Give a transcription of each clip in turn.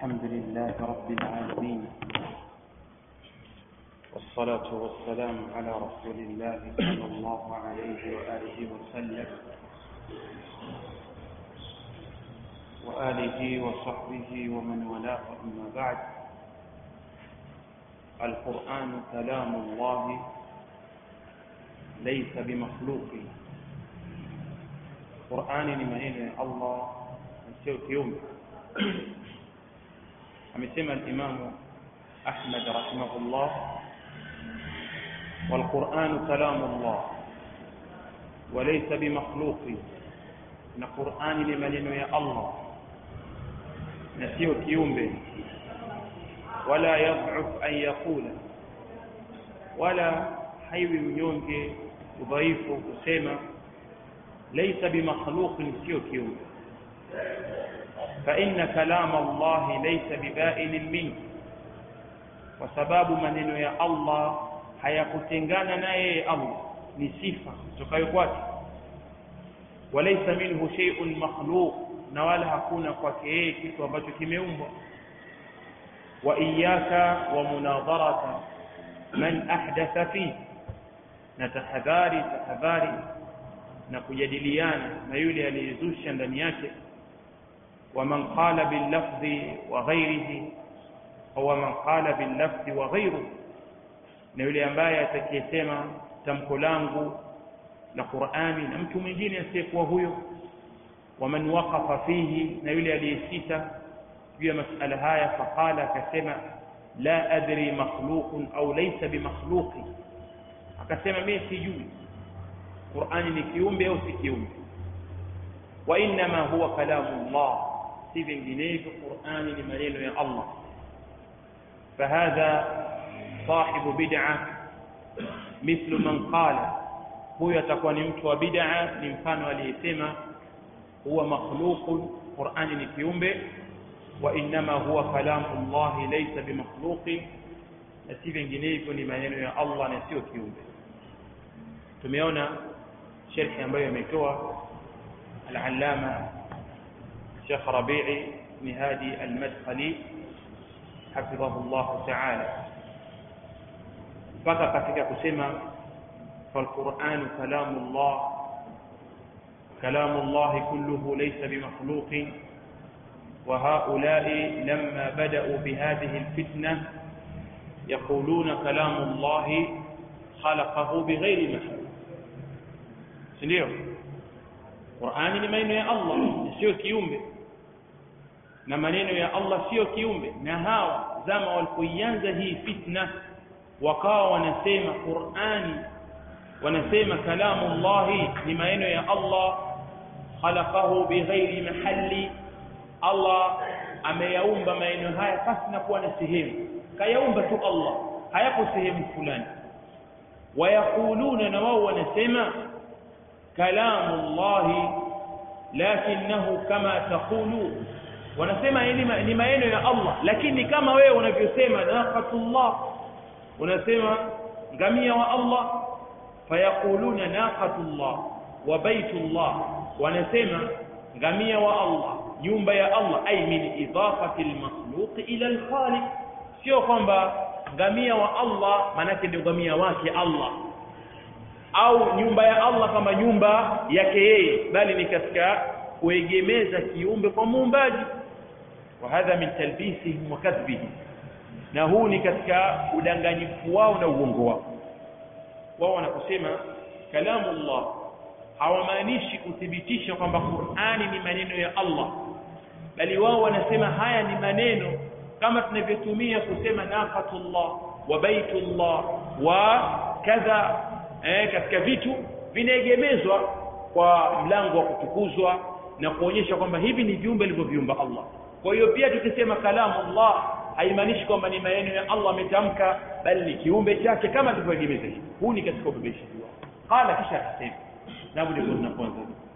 الحمد لله رب العالمين والصلاة والسلام على رسول الله صلى الله عليه وآله وسلم وآله وصحبه ومن والاه أما بعد القرآن كلام الله ليس بمخلوق قرآن لمنين الله sio kiumbe amesema al-Imam Ahmad rahimahullah والقرآن كلام الله وليس بمخلوق na Qur'ani ni maneno ya Allah na sio kiumbe wala yadh'uf an yaqula wala haiwi mnyonge udhaifu kusema laysa bimakhluqin sio kiumbe فإن كلام الله ليس ببائن منه وسبب maneno ya Allah hayakutengana naye Allah ni sifa kutokayo kwake walaysa minhu shay'un makhluq na wala hakuna kwake yeye kitu ambacho kimeumbwa wa iyyaka wa munadharata man ahdatha fi na tahadhari tahadhari na kujadiliana na yule aliyezusha ndani yake ومن قال باللفظ وغيره au man qala billafzi wa ghayru na yule ambaye atakayesema tamko langu la Qur'ani na mtu mwingine asiyekuwa huyo waman waqafa fihi na yule aliyesita juu ya masala haya faqala akasema la adri makhluqun au laysa bimakhluqi akasema mimi sijui Qur'ani ni kiumbe au si kiumbe wa inma huwa kalamullah si vinginevyo Qur'ani ni maneno ya Allah فهذا صاحب بدعة مثل من قال huyo atakuwa ni mtu wa bid'a ni mfano aliyesema huwa makhluqun Qur'ani ni kiumbe wa inma huwa kalamu Allah laysa bimakhluqin na si vinginevyo ni maneno ya Allah na sio kiumbe tumeona sharhi ambayo ametoa al-allama Sheikh Rabi'i ni hadi al-Madkhali حفظه الله تعالى mpaka katika kusema فالقرآن كلام الله كلام الله كله ليس بمخلوق وهؤلاء لما بدأوا بهذه الفتنة يقولون كلام الله خلقه بغير مخلوق سنdio Qur'ani ni maneno ya Allah sio kiumbe na maneno ya Allah sio kiumbe na hawa zama walipoianza hii fitna wakawa wanasema Qur'ani wanasema kalamu Allah ni maneno ya Allah khalaqahu bighairi mahalli Allah ameyaumba maneno haya pasi na kuwa na sehemu kayaumba tu Allah hayapo sehemu fulani wayakuluna na wao wanasema kalamu Allah lakinahu kama taqulu wanasema ni maneno ya Allah lakini kama wewe unavyosema naqatullah unasema ngamia wa Allah fayaquluna naqatullah wa baitullah wanasema ngamia wa Allah nyumba ya Allah ay min idafati almakhluq ila alkhaliq sio kwamba ngamia wa Allah manake ndio ngamia wake Allah au nyumba ya Allah kama nyumba yake yeye bali ni katika kuegemeza kiumbe kwa muumbaji وهذا من تلبيسهم وكذبهم na huu ni katika udanganyifu wao na uongo wao wao wanaposema kalamu Allah hawamaanishi kuthibitisha kwamba Qur'ani ni maneno ya Allah bali wao wanasema haya ni maneno kama tunavyotumia kusema naqatullah wa baitullah wa kadha eh, katika vitu vinaegemezwa kwa mlango wa kutukuzwa na kuonyesha kwamba hivi ni viumbe alivyoviumba Allah kwa hiyo pia tukisema kalamu Allah haimaanishi kwamba ni maneno ya Allah ametamka bali ni kiumbe chake kama alivyoegemeza hivi huu ni katika ubebeshaji wao qala kisha akasema na ndipo tunapoanza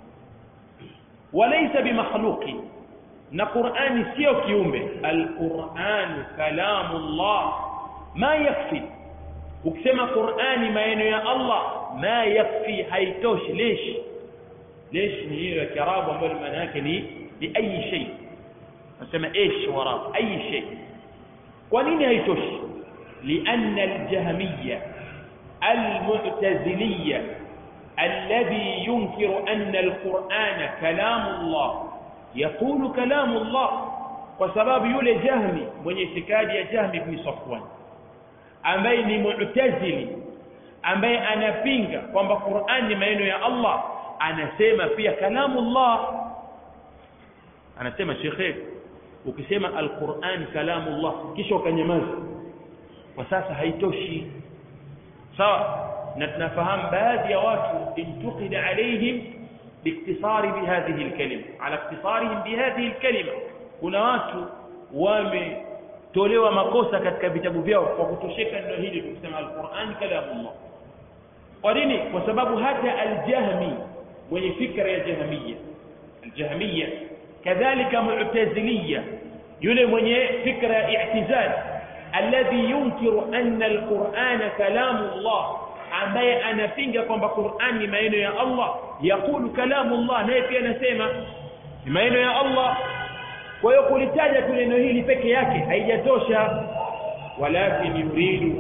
walaysa bimakhluqi na Qur'ani sio kiumbe al-Qur'an kalamu Allah ma yakfi ukisema Qur'ani maneno ya Allah ma yakfi haitoshi lesh lesh ni hiyo ya kiarabu ambayo maana yake ni li ayi shay nasema ish wara ayi shay kwa nini haitoshi lianna aljahmiyya المعتزلية الذي ينكر أن القرآن كلام الله يقول كلام الله وسبب يولي جهمي من اعتقاد يا جهمي بن صفوان ambaye ni mu'tazili ambaye anapinga kwamba Qur'an ni maneno ya Allah anasema pia kalamullah anasema shekhe ukisema alquran kalamullah kisha ukanyamaza kwa sasa haitoshi sawa na tunafahamu baadhi ya watu intuqida alaihim باختصار بهذه الكلمة على اختصارهم بهذه الكلمة kuna watu wametolewa makosa katika vitabu vyao kwa kutosheka neno hili tukisema alquran kalamullah kwa nini kwa sababu hata aljahmi mwenye fikra ya jahmiya aljahmiya kadhalika mu'taziliya yule mwenye fikra ya i'tizal alladhi yunkiru anna alqur'ana kalamullah ambaye anapinga kwamba Qur'an ni maneno ya Allah yakulu kalamullah naye pia anasema ni maneno ya Allah kwa hiyo kulitaja tu neno hili peke yake haijatosha walakin yuridu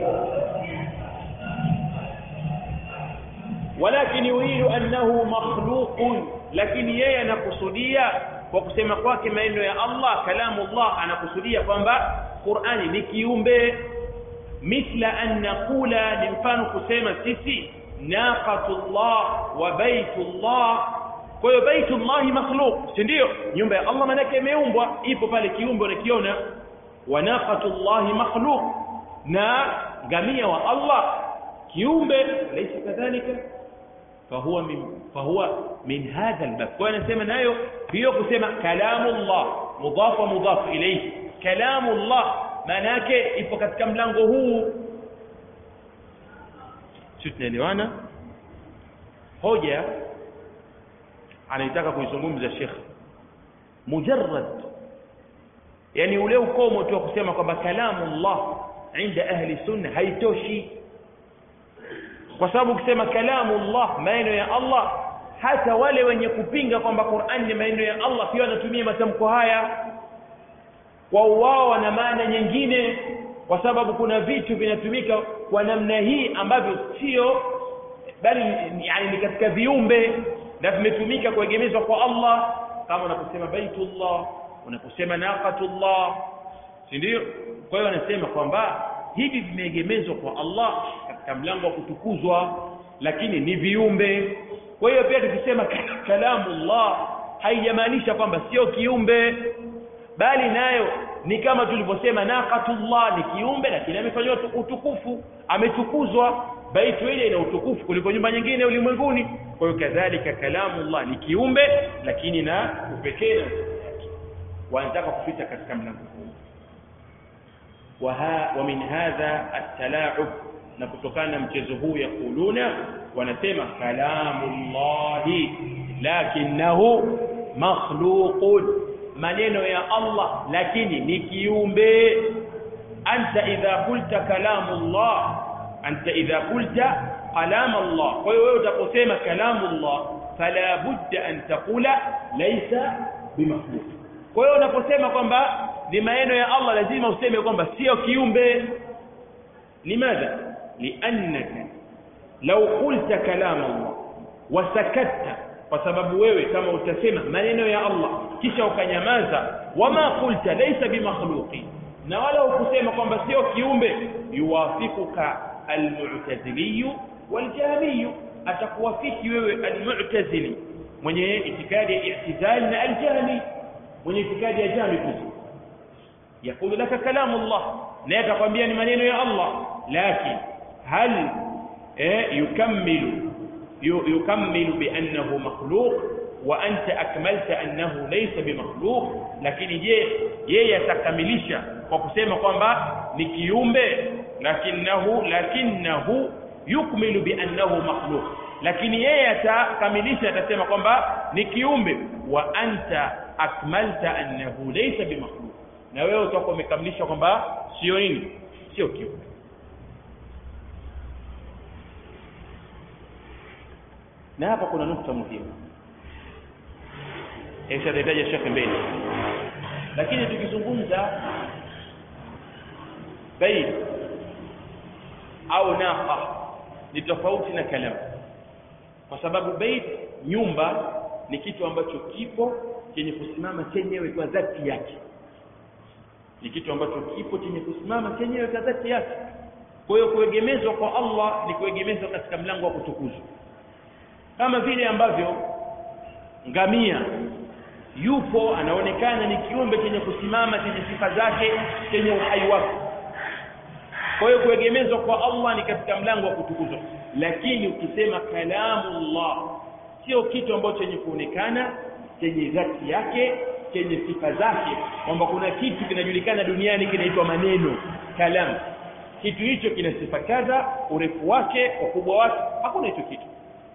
walakin yuridu annahu makhluqun lakini yeye anakusudia kwa kusema kwake maneno ya Allah kalamullah anakusudia kwamba Qur'ani ni kiumbe mithla an naqula ni mfano kusema sisi naqatullah wa baitullah kwa hiyo baitullah makhluq si ndio nyumba ya Allah manake imeumbwa ipo pale kiumbe unakiona wa naqatullah makhluq na ngamia wa Allah kiumbe laysa kadhalika فهو من فهو من هذا الباب وانا سمع nayo hiyo kusema kalamullah mudhaf wa mudhaf ilayhi kalamullah maana yake ipo katika mlango huu sisi tunaelewana hoja anaitaka kuizungumza Sheikh mujarrad yani ule ukomo tu kusema kwamba kalamullah inda ahli sunna haitoshi kwa sababu ukisema kalamullah maneno ya Allah hata wale wenye kupinga kwamba Qur'an ni maneno ya Allah pia wanatumia matamko haya kwa wao wana maana nyingine kwa sababu kuna vitu vinatumika kwa namna hii ambavyo sio bali yani ni katika viumbe na vimetumika kuegemezwa kwa Allah kama unaposema baitullah unaposema naqatullah si ndio kwa hiyo wanasema kwamba hivi vimeegemezwa kwa Allah katika mlango wa kutukuzwa lakini ni viumbe kwa hiyo pia tukisema kalamullah haijamaanisha kwamba sio kiumbe bali nayo ni kama tulivyosema naqatullah ni kiumbe lakini amefanywa utukufu ametukuzwa baitu ile ina utukufu kuliko nyumba nyingine ulimwenguni kwa hiyo kadhalika kalamullah ni kiumbe lakini na upekee na wanataka kupita katika mlango huu وها ومن هذا التلاعب na kutokana na mchezo huu yakuluna wanasema kalamullahi lakinnahu makhluqun maneno ya Allah lakini ni kiumbe anta idha qulta kalamullah anta idha qulta kalam Allah kwa hiyo wewe utaposema kalamullah fala budda an taqula laysa bimakhluq kwa hiyo unaposema kwamba ni maneno ya Allah lazima useme kwamba sio kiumbe limadha liannaka law qulta kalam Allah wasakatta kwa sababu wewe kama utasema maneno ya Allah kisha ukanyamaza wama qulta laysa bimakhluqi na wala ukusema kwamba sio kiumbe yuwafikuka almu'tazili waljahmi atakuwafiki wewe almu'tazili mwenye itikadi ya i'tizal na aljahmi mwenye itikadi ya jahmi kuzi يقول لك كلام الله لا يتقبل من يا الله لكن هل يكمل يكمل بأنه مخلوق وأنت أكملت أنه ليس بمخلوق لكن je yeye yatakamilisha kwa kusema kwamba ni kiumbe lakinahu lakinahu yukmilu biannahu makhluq lakini yeye atakamilisha atasema kwamba ni kiumbe wa anta akmalta annahu laysa bimakhluq na wewe utakuwa umekamilisha kwamba sio nini sio kiumbe na hapa kuna nukta muhimu ishataja shekhe mbele lakini bait au naqa ni tofauti na kalamu kwa sababu bait nyumba ni kitu ambacho kipo chenye kusimama chenyewe kwa dhati yake ni kitu ambacho kipo chenye kusimama chenyewe kwa dhati yake kwa hiyo kuegemezwa kwa Allah ni kuegemezwa katika mlango wa kutukuzwa kama vile ambavyo ngamia yupo anaonekana ni kiumbe chenye kusimama chenye sifa zake chenye uhai wake kwa hiyo kuegemezwa kwa Allah ni katika mlango wa kutukuzwa lakini ukisema kalamullah sio kitu ambacho chenye kuonekana chenye dhati yake chenye sifa zake kwamba kuna kitu kinajulikana duniani kinaitwa maneno kalam kitu hicho kina sifa kadha urefu wake ukubwa wake hakuna hicho kitu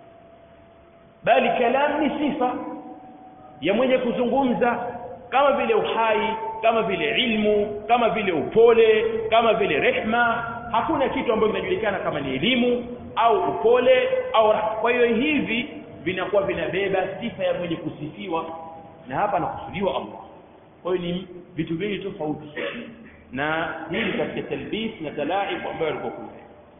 bali kalam ni sifa ya mwenye kuzungumza kama vile uhai kama vile ilmu kama vile upole kama vile rehma hakuna kitu ambacho kinajulikana kama ni elimu au upole au kwa hiyo hivi vinakuwa vinabeba sifa ya mwenye kusifiwa na hapa anakusudiwa Allah kwa hiyo ni vitu viwili tofauti na hili katika talbis na talaib ambayo alikuwa kule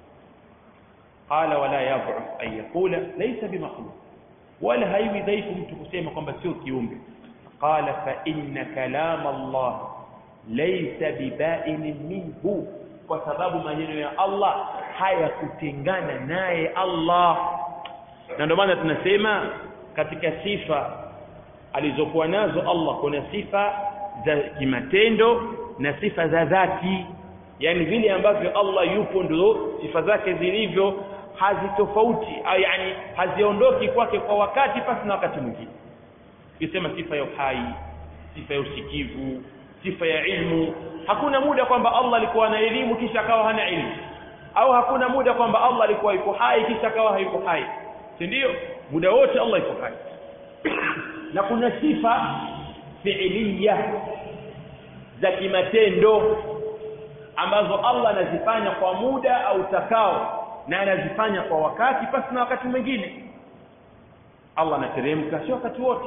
qala wala yadh'uf an yaqula laysa bimakhluq wala haiwi dhaifu mtu kusema kwamba sio kiumbe qala fa inna kalam Allah laysa biba'in minhu kwa sababu maneno ya Allah hayakutengana naye Allah na ndio maana tunasema katika sifa alizokuwa nazo Allah kuna sifa za kimatendo na sifa za dhati yani vile ambavyo Allah yupo ndio sifa zake zilivyo hazitofauti au yani haziondoki kwake kwa wakati pasi na wakati mwingine ukisema sifa ya uhai sifa ya usikivu sifa ya ilmu hakuna muda kwamba Allah alikuwa na elimu kisha akawa hana ilmu au hakuna muda kwamba Allah alikuwa yuko hai kisha akawa hayuko hai si ndio muda wote Allah yuko hai na kuna sifa fiiliya za kimatendo ambazo Allah anazifanya kwa muda au takao na anazifanya kwa wakati pasi na wakati mwingine Allah anateremka sio wakati wote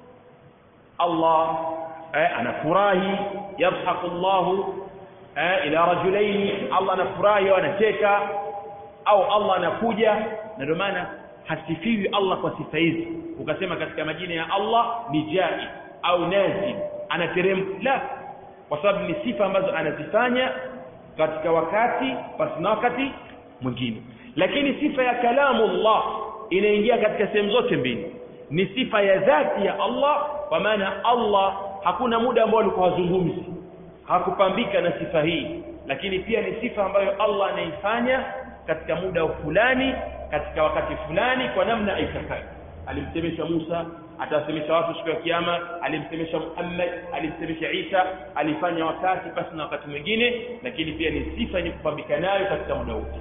Allah eh, anafurahi yadhaku Allah eh, ila rajulaini Allah anafurahi au anacheka au Allah anakuja na ndio maana hasifiwi Allah kwa sifa hizi ukasema katika majina ya Allah ni jai au nazil anateremka la kwa sababu ni sifa ambazo anazifanya katika wakati basi na wakati mwingine lakini sifa ya kalamullah inaingia katika sehemu zote mbili ni sifa ya dhati ya Allah kwa maana Allah hakuna muda ambao alikuwa hazungumzi hakupambika na sifa hii lakini pia ni sifa ambayo Allah anaifanya katika muda fulani katika wakati fulani kwa namna aitakayo alimsemesha Musa atawasemesha watu siku ya kiyama alimsemesha Muhammad alimsemesha Isa alifanya wakati pasi na wakati mwingine lakini pia ni sifa yenye kupambika nayo katika muda wote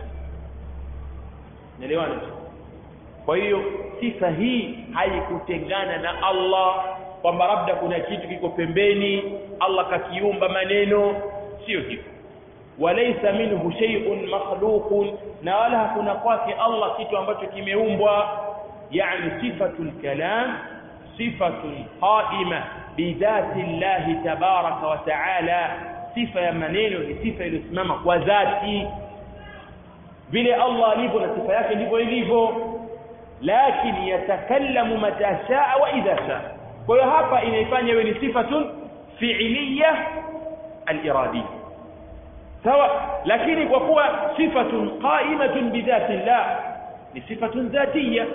naelewana kwa hiyo sifa hii haikutengana na Allah kwamba labda kuna kitu kiko pembeni Allah kakiumba maneno sio hivyo walaysa minhu shay'un makhluqun na wala hakuna kwake Allah kitu ambacho kimeumbwa yani sifatul kalam sifatun qaima bidhati Allah tabaraka wa taala sifa ya maneno ni sifa iliyosimama kwa dhati vile Allah alivyo na sifa yake ndivyo ilivyo lakini yatakallamu mata shaa wa idha shaa kwa hiyo hapa inaifanya iwe ni sifatun fi'liya al-iradiyya sawa lakini kwa kuwa sifatun qa'imatun bidhati Allah ni sifatun dhatiyya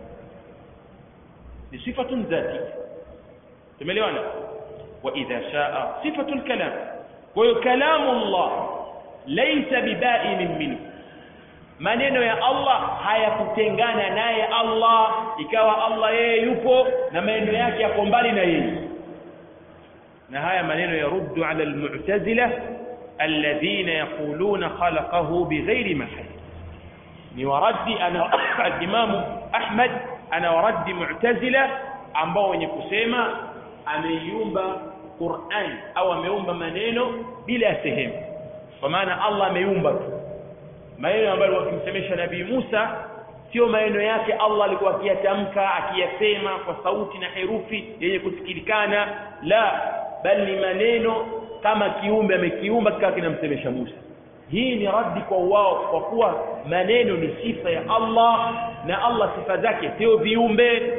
ni sifatun dhatiyya tumeelewana wa idha shaa sifatul kalam kwa hiyo kalamu Allah laysa biba'in minhu maneno ya Allah hayakutengana naye Allah ikawa Allah yeye yupo na maneno yake yako mbali na yeye na haya maneno yaruddu ala almu'tazila alladhina yaquluna khalaqahu bighairi mahal ni waradi ana al-imam Ahmad ana waradi mu'tazila ambao wenye kusema ameiumba Qur'an au ameumba maneno bila sehemu kwa maana Allah ameumba tu maneno ambayo wakimsemesha nabii Musa sio maneno yake Allah alikuwa akiyatamka akiyasema kwa sauti na herufi yenye kusikilikana la bali ni maneno kama kiumbe amekiumba kikawa kinamsemesha Musa hii ni raddi kwa wao kwa kuwa maneno ni sifa ya Allah na Allah sifa zake sio viumbe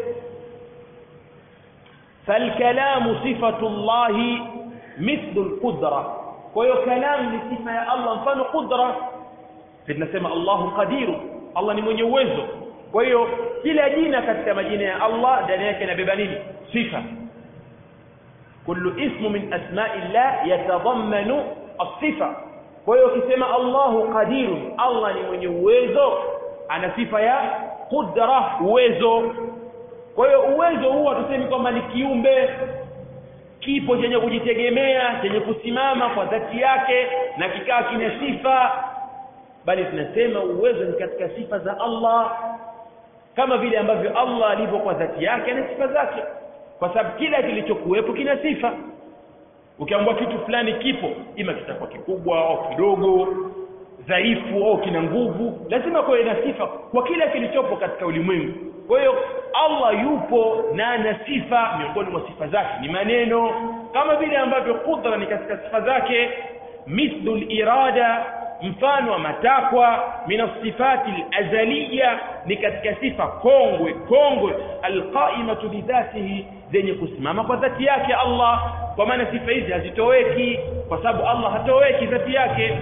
فالكلام صفة الله مثل القدرة kwa كلام ni sifa ya Allah mfano qudra tunasema Allahu qadir Allah ni mwenye uwezo kwa hiyo kila jina katika majina ya Allah ndani yake inabeba nini sifa kullu ismu min asma'i Allah yatadhammanu as-sifa kwa hiyo ukisema Allahu qadir Allah ni mwenye uwezo ana sifa ya qudra uwezo kwa hiyo uwezo huu hatusemi kwamba ni kiumbe kipo chenye kujitegemea chenye kusimama kwa dhati yake na kikaa kina sifa bali tunasema uwezo ni katika sifa za Allah kama vile ambavyo Allah alivyo kwa dhati yake na sifa zake kwa sababu kila kilichokuwepo kina sifa ukiambiwa kitu fulani kipo ima kitakuwa kikubwa au kidogo dhaifu au kina nguvu lazima kuwe na sifa kwa kila kilichopo katika ulimwengu kwa hiyo Allah yupo na ana sifa miongoni mwa sifa zake ni maneno kama vile ambavyo qudra ni katika sifa zake mithlu irada mfano wa matakwa min sifati azaliya ni katika sifa kongwe kongwe alqaimatu bidhatihi zenye kusimama kwa dhati yake Allah kwa maana sifa hizi hazitoweki kwa sababu Allah hatoweki dhati yake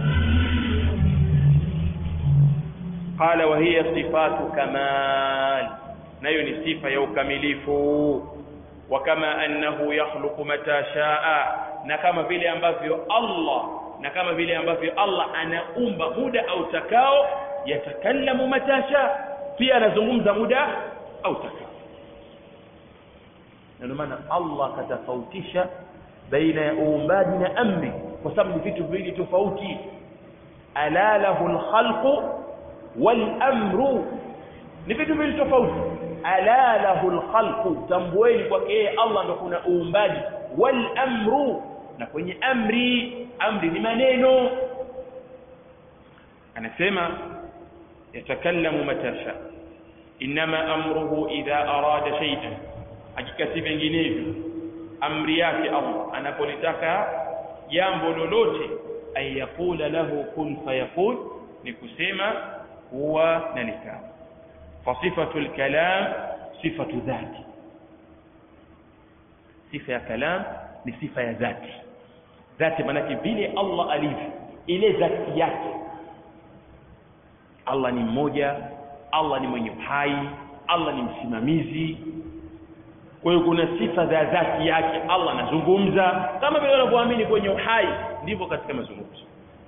qala wa hiya sifatu kamal nayo ni sifa ya ukamilifu wa kama annahu yakhluqu mata shaa na kama vile ambavyo Allah na kama vile ambavyo Allah anaumba muda au takao yatakallamu mata shaa pia anazungumza muda au takao ndio maana Allah katafautisha baina ya uumbaji na amri kwa sababu ni vitu viwili tofauti ala lahu alkhalqu wal amru ni vitu viwili tofauti ala lahu alkhalqu tambueni kwake yeye Allah ndo kuna uumbaji wal amru na kwenye amri amri ni maneno anasema yatakallamu matasha inma amruhu idha arada shay'an hakika si vinginevyo amri yake Allah anapolitaka jambo lolote ay yaqula lahu kun fayakun ni kusema huwa na likawa فصفة الكلام صفة ذات صفة ya kalam ni sifa ya dhati dhati maanake vile Allah alivyo ile dhati yake Allah ni mmoja Allah ni mwenye uhai Allah ni msimamizi kwa hiyo kuna sifa za dhati yake Allah anazungumza kama vile unavyoamini kwenye uhai ndivyo katika mazungumzo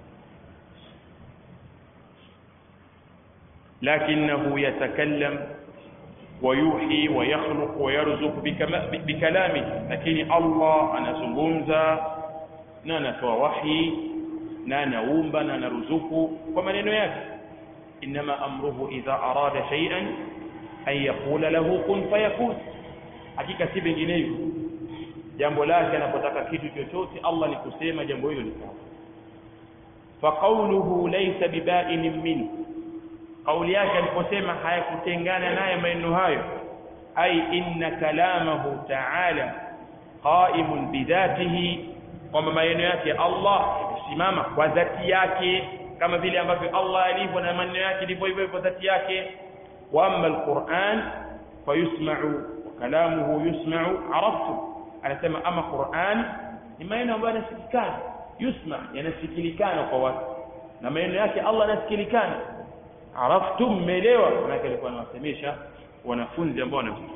لكنه يتكلم ويوحي ويخلق ويرزق بكلامه لكن الله anazungumza na anatoa wahi na anaumba na anaruzuku kwa maneno yake inma amruhu idha arada shay'an an yaqula lahu kun fayakun hakika si vinginevyo jambo lake anapotaka kitu chochote Allah ni kusema jambo hilo likawa faqawluhu laysa biba'in minhu kauli yake aliposema hayakutengana naye maneno hayo ai inna kalamahu ta'ala qa'imun bidhatihi kwamba maneno yake Allah yamesimama kwa dhati yake kama vile ambavyo Allah alivyo na maneno yake ndivyo hivyo kwa dhati yake wa amma alquran fayusma'u wa kalamuhu yusma'u araftu anasema ama Qur'an ni maneno ambayo yanasikilikana yusma yanasikilikana kwa watu na maneno yake Allah yanasikilikana araftum mmeelewa maana alikuwa anawasemesha wanafunzi ambao wanamsikia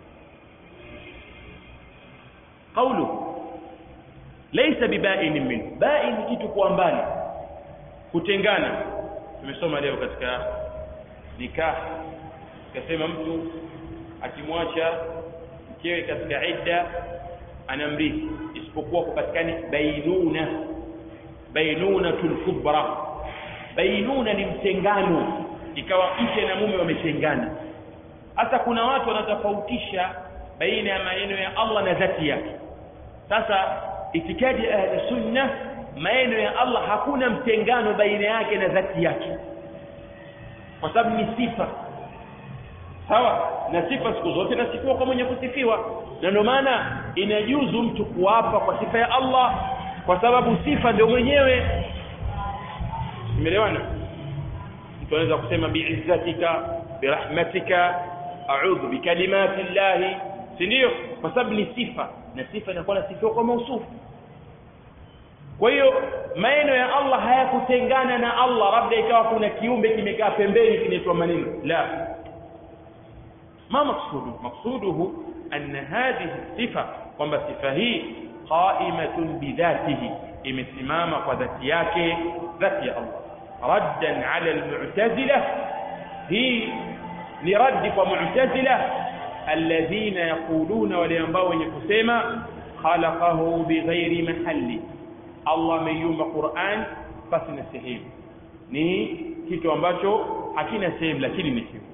qawlu laysa biba'in min ba'in kitu kwa mbali kutengana tumesoma leo katika nikah kasema mtu akimwacha mkewe katika idda anamrithi isipokuwa kupatikane bainuna bainunatul kubra bainuna ni mtengano ikawa mke na mume wametengana hata kuna watu wanatofautisha baina ya maneno ya Allah na dhati yake sasa itikadi ya ahli sunna maneno ya Allah hakuna mtengano baina yake na dhati yake kwa sababu ni sifa sawa na sifa siku zote nasifiwa kwa mwenye kusifiwa na ndio maana inajuzu mtu kuapa kwa sifa ya Allah kwa sababu sifa ndio mwenyewe umeelewana mtu anaweza kusema biizzatika birahmatika a'udhu bikalimati llahi si ndio kwa sababu ni sifa na sifa inakuwa nasifiwa kwa mausufu kwa hiyo maneno ya Allah hayakutengana na Allah labda ikawa kuna kiumbe kimekaa pembeni kinaitwa maneno la ما مقصوده مقصوده أن هذه الصفة kwamba sifa hii qaimatun bidhatihi imesimama kwa dhati yake dhati ya Allah raddan ala almu'tazila hii ni raddi kwa mu'tazila alladhina yaquluna wale ambao wenye kusema khalaqahu bighairi mahalli Allah ameiumba Qur'an basi na sehemu ni kitu ambacho hakina sehemu lakini ni kitu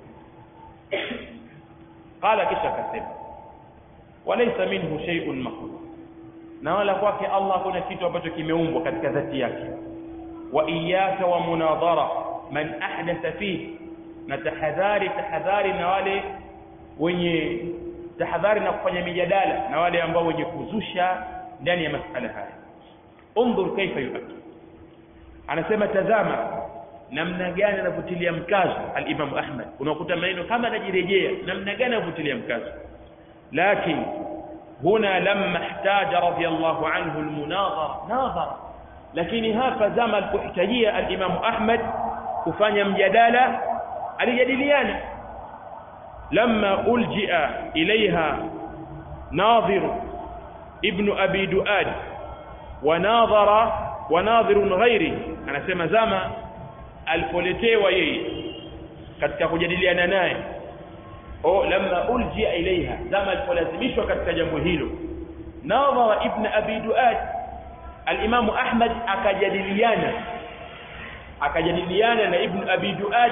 qala kisha akasema walaysa minhu shay'un makhluq na wala kwake Allah kuna kitu ambacho kimeumbwa katika dhati yake wa iyyaka wa munadhara man ahdatha fihi na tahadhari tahadhari na wale wenye tahadhari na kufanya mijadala na wale ambao wenye kuzusha ndani ya masala haya انظر كيف يؤكد anasema tazama namna gani anavutilia mkazo al-Imam Ahmad unakuta maneno kama anajirejea namna gani anavutilia mkazo lakini huna lamma ihtaja radiyallahu anhu al-munadhara nadhara lakini hapa zama alipohitajia al-Imam Ahmad kufanya mjadala alijadiliana lamma uljia ilaiha nadhir ibn abi duad wanadhara wanadhirun ghairi anasema zama alipoletewa yeye katika kujadiliana naye au lamma uljia ilaiha zama alipolazimishwa katika jambo hilo nadhara ibn abi duad al-imam ahmad akajadiliana akajadiliana na ibn abi duad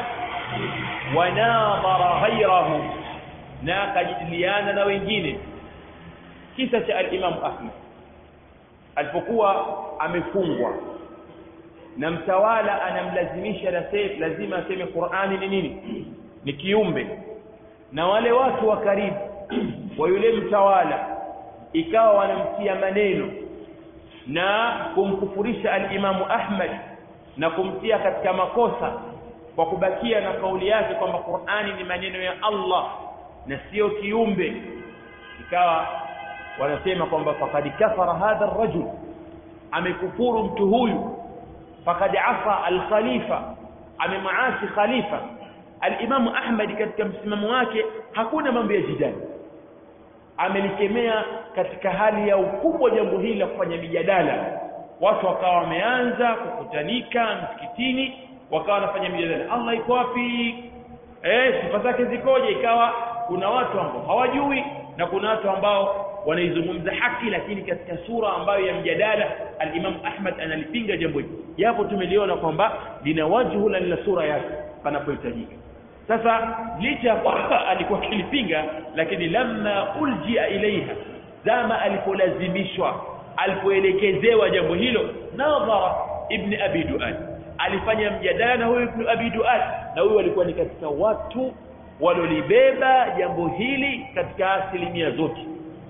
wanadhara ghairahu na akajadiliana na wengine kisa cha al-imam ahmad alipokuwa amefungwa na mtawala anamlazimisha lazima aseme Qur'ani ni nini ni kiumbe na wale watu wa karibu wa yule mtawala ikawa wanamtia maneno na kumkufurisha al-Imamu Ahmad na kumtia katika makosa kwa kubakia na kauli yake kwamba Qur'ani ni maneno ya Allah na sio kiumbe ikawa wanasema kwamba faqad kafara hadha ar-rajul amekufuru mtu huyu faqad afa al-khalifa amemaasi khalifa al-Imam Ahmad katika msimamo wake hakuna mambo ya jidali amelikemea katika hali ya ukubwa jambo hili la kufanya mijadala watu wakawa wameanza kukutanika msikitini wakawa wanafanya mijadala Allah iko wapi eh sifa zake zikoje ikawa kuna watu ambao hawajui na kuna watu ambao wanaizungumza haki lakini katika sura ambayo ya mjadala al-Imam Ahmad analipinga jambo hili japo tumeliona kwamba lina wajhu na lina sura yake panapohitajika sasa licha kwamba alikuwa kilipinga lakini lamma uljia ilaiha zama alipolazimishwa alipoelekezewa jambo hilo nadhara ibn abi duad alifanya mjadala na huyu ibn abi duad na huyu alikuwa ni katika watu walolibeba jambo hili katika asilimia zote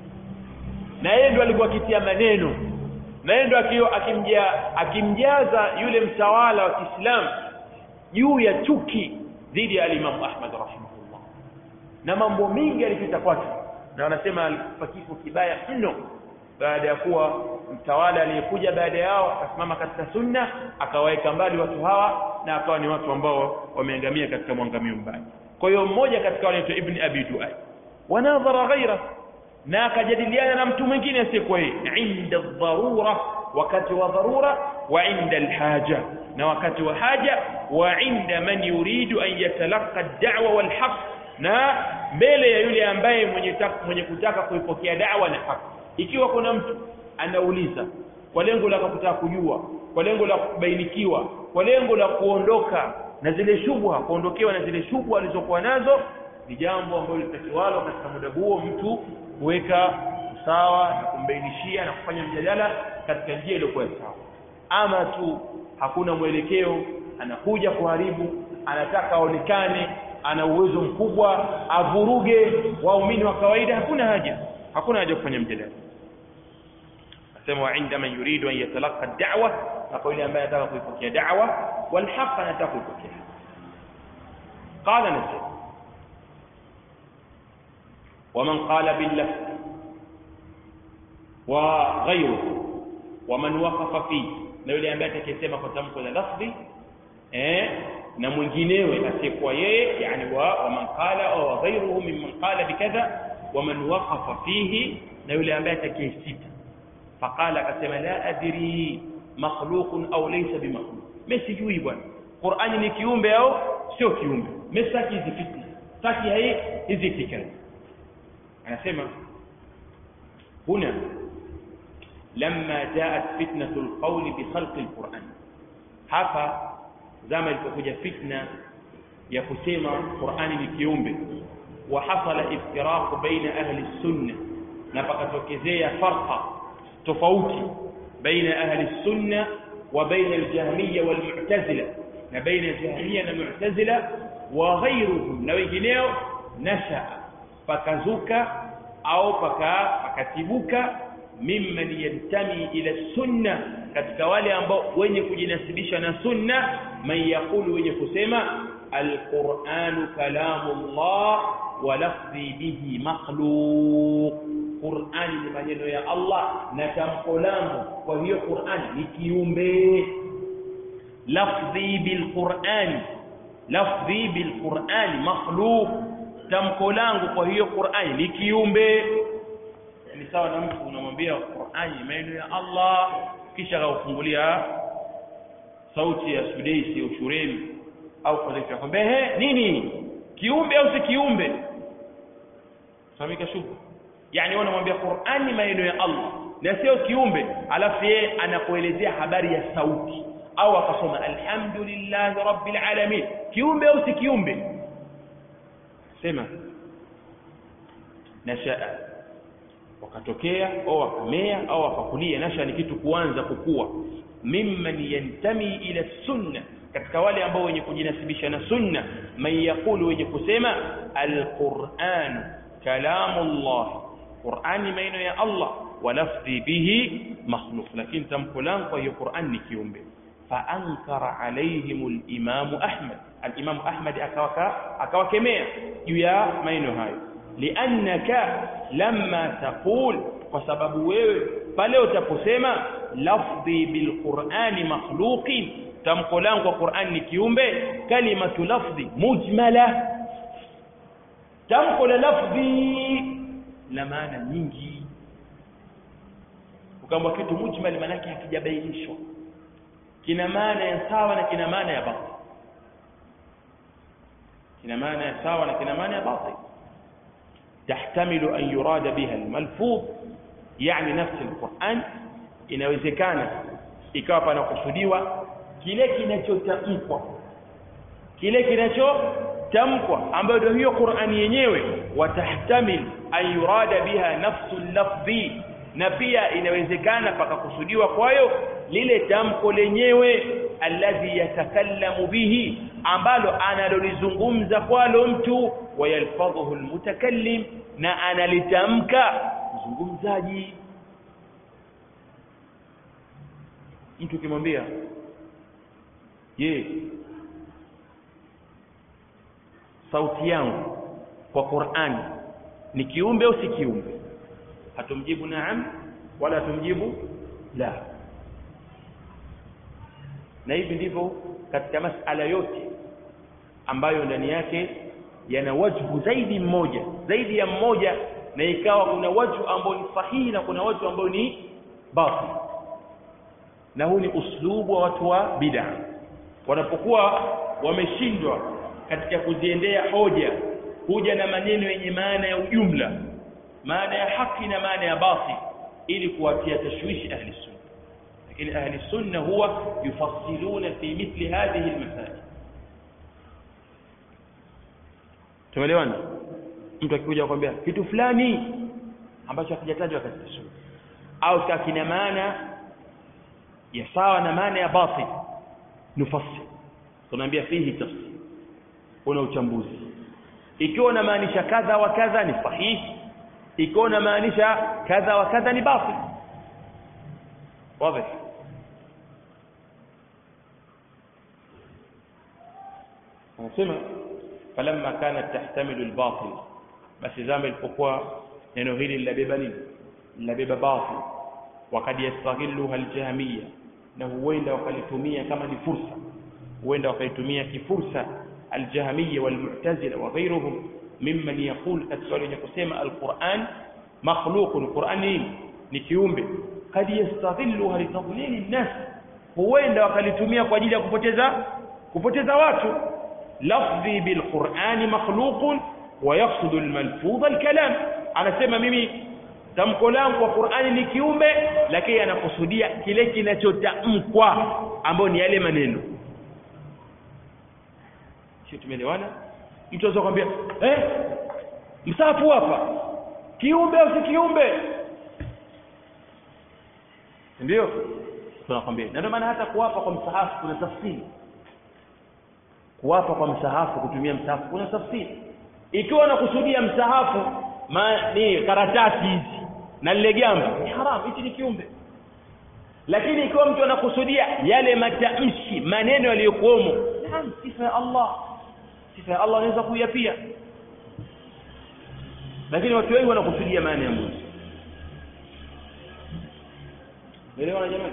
na yeye ndo alikuwa akitia maneno na yeye ndo akimja akimjaza yule mtawala wa Kiislamu juu ya chuki dhidi ya al-Imam Ahmad rahimahullah na mambo mengi alipita kwake na wanasema alikufa kifo kibaya mno baada ya kuwa mtawala aliyekuja baada yao akasimama katika sunna akawaweka mbali watu hawa na akawa ni watu ambao wameangamia katika mwangamio mbaya kwa hiyo mmoja katika wale ibn abi duai wanadhara ghaira na akajadiliana na mtu mwingine asiyekuwa yeye inda dharura wakati wa dharura wa inda alhaja na wakati wa haja wa inda man yuridu an yatalaqa ad-da'wa wal haqq na mbele ya yule ambaye mwenye taka, mwenye kutaka kuipokea da'wa na haki ikiwa kuna mtu anauliza kwa lengo la kutaka kujua kwa lengo la kubainikiwa kwa lengo la kuondoka na zile shubha kuondokewa na zile shubha alizokuwa nazo ni jambo ambalo litakiwalo katika muda huo mtu kuweka sawa na kumbainishia na kufanya mjadala katika njia iliyokuwa sawa ama tu hakuna mwelekeo anakuja kuharibu anataka aonekane ana uwezo mkubwa avuruge waumini wa kawaida hakuna haja hakuna haja kufanya mjadala sema wa inda man yuridu an yatalaqa ad-da'wa na kwa yule ambaye anataka kuipokea da'wa wal haqq anataka kuipokea qala nasema ومن قال باللفظ وغيره ومن وقف فيه na yule ambaye atakayesema kwa tamko la lafdhi eh na mwinginewe asiyekuwa yeye yani wa waman qala au ghayruhu mimman qala bikadha waman waqafa fihi na yule ambaye atakayesita faqala akasema la adri makhluqun au laysa bimakhluq mimi sijui bwana Qur'ani ni kiumbe au sio kiumbe mimi sitaki hizi fitna sitaki hai hizi fikra anasema huna لما جاءت فتنة القول بخلق القرآن hapa zama ilipokuja fitna ya kusema Qur'ani ni kiumbe wa hasala iftiraq baina ahli sunna na pakatokezea farqa tofauti baina ahli sunna wa baina al-jahmiyya wal mu'tazila na baina al-jahmiyya na mu'tazila wa ghayruhum na wengineo nasha pakazuka au paka pakatibuka mimman yantami ila sunna katika wale ambao wenye kujinasibisha na sunna man yaqulu wenye kusema alquranu kalamullah wa lafdhi bihi makhluq qurani ni maneno ya allah na tamko langu kwa hiyo qurani ni kiumbe lafdhi bilqurani lafdhi bilqurani makhluq tamko langu kwa hiyo qurani ni kiumbe ni sawa na mtu unamwambia Qur'ani maneno ya Allah kisha kaufungulia sauti ya Sudaisi au Shuremi au kadhalika akwambia he nini kiumbe au si kiumbe samika shuku yani wewe unamwambia Qur'ani maneno ya Allah na sio kiumbe alafu yeye anakuelezea habari ya sauti au akasoma alhamdulillahi rabbil alamin kiumbe au si kiumbe sema nashaa wakatokea au wakamea au wakakulia nasha ni kitu kuanza kukua mimman yantami ila sunna katika wale ambao wenye kujinasibisha na sunna man yaqulu wenye kusema alquran kalamullah qurani maneno ya allah wa lafdhi bihi makhluq lakini tamko langu kwa hiyo qurani ni kiumbe faankara alaihim alimamu ahmad alimamu ahmad akawakemea juu ya maneno hayo liannaka lamma taqul kwa sababu wewe pale utaposema lafdhi bilqurani makhluqin tamko langu kwa qurani ni kiumbe kalimatu lafdhi mujmala tamko la lafdhi la maana nyingi ukaambwa kitu mujmal maanake hakijabainishwa kina maana ya sawa na kina maana ya batil kina maana ya sawa na kina maana ya batil تحتمل أن يراد بها الملفوظ يعني نفس القرآن inawezekana ikawa panakusudiwa kile kinachotamkwa kile kinachotamkwa ambayo ndio hiyo Qur'ani yenyewe watahtamil an yurada biha nafsu lafdhi na pia inawezekana pakakusudiwa kwayo lile tamko lenyewe alladhi yatakallamu bihi ambalo analolizungumza kwalo mtu wayalfadhuhu almutakallim na analitamka mzungumzaji mtu ukimwambia je sauti yangu kwa Qur'ani ni kiumbe au si kiumbe hatumjibu naam wala hatumjibu la na hivi ndivyo katika masala yote ambayo ndani yake yana wajhu zaidi mmoja zaidi ya mmoja na ikawa kuna wajhu ambao ni sahihi na kuna wajhu ambao ni batil na huu ni uslubu wa watu wa bid'a wanapokuwa wameshindwa katika kuziendea hoja huja na maneno yenye maana ya ujumla maana ya haki na maana ya batil ili kuwatia tashwishi ahli sunna lakini ahli sunna huwa yufassiluna fi mithli hadhihi almasail tumeelewana mtu akikuja kukwambia kitu fulani ambacho hakijatajwa katika sunna au kina maana ya sawa na maana ya batil nufassil tunaambia fihi tafsir una uchambuzi ikiwa unamaanisha kadha wa kadha ni sahihi ikiwa unamaanisha kadha wa kadha ni batil واضح anasema falamma kanat tahtamilu albatil basi zama ilipokuwa neno hili linabeba nini linabeba batil wakad yastaghilluha aljahmiya na huenda wakalitumia kama ni fursa huenda wakaitumia kifursa aljahmiya walmu'tazila wa ghayruhum mimman yaqul katika wale wenye kusema alquran makhluqun quran nini ni kiumbe kad yastaghilluha litadlili nnas huenda wakalitumia kwa ajili ya kupoteza kupoteza watu lafdhi bilqurani makhluqun wa yaqsudu almalfudh alkalam anasema mimi tamko langu kwa Qur'ani ni kiumbe lakini anakusudia kile kinachotamkwa ambayo ni yale maneno sio tumeelewana mtu anaweza kwambia eh msafu hapa kiumbe au si kiumbe ndio tunakwambia na ndio maana hata kuwapa kwa msahafu kuna tafsiri kuwapa kwa msahafu kutumia msahafu kuna tafsiri ikiwa unakusudia msahafu ma, ni karatasi hizi na lile gamba ni haram hichi ni kiumbe lakini ikiwa mtu anakusudia yale matamshi maneno yaliyokuomo naam sifa ya Allah sifa ya Allah anaweza kuya pia lakini watu wengi wanakusudia maana ya Mungu Elewana jamani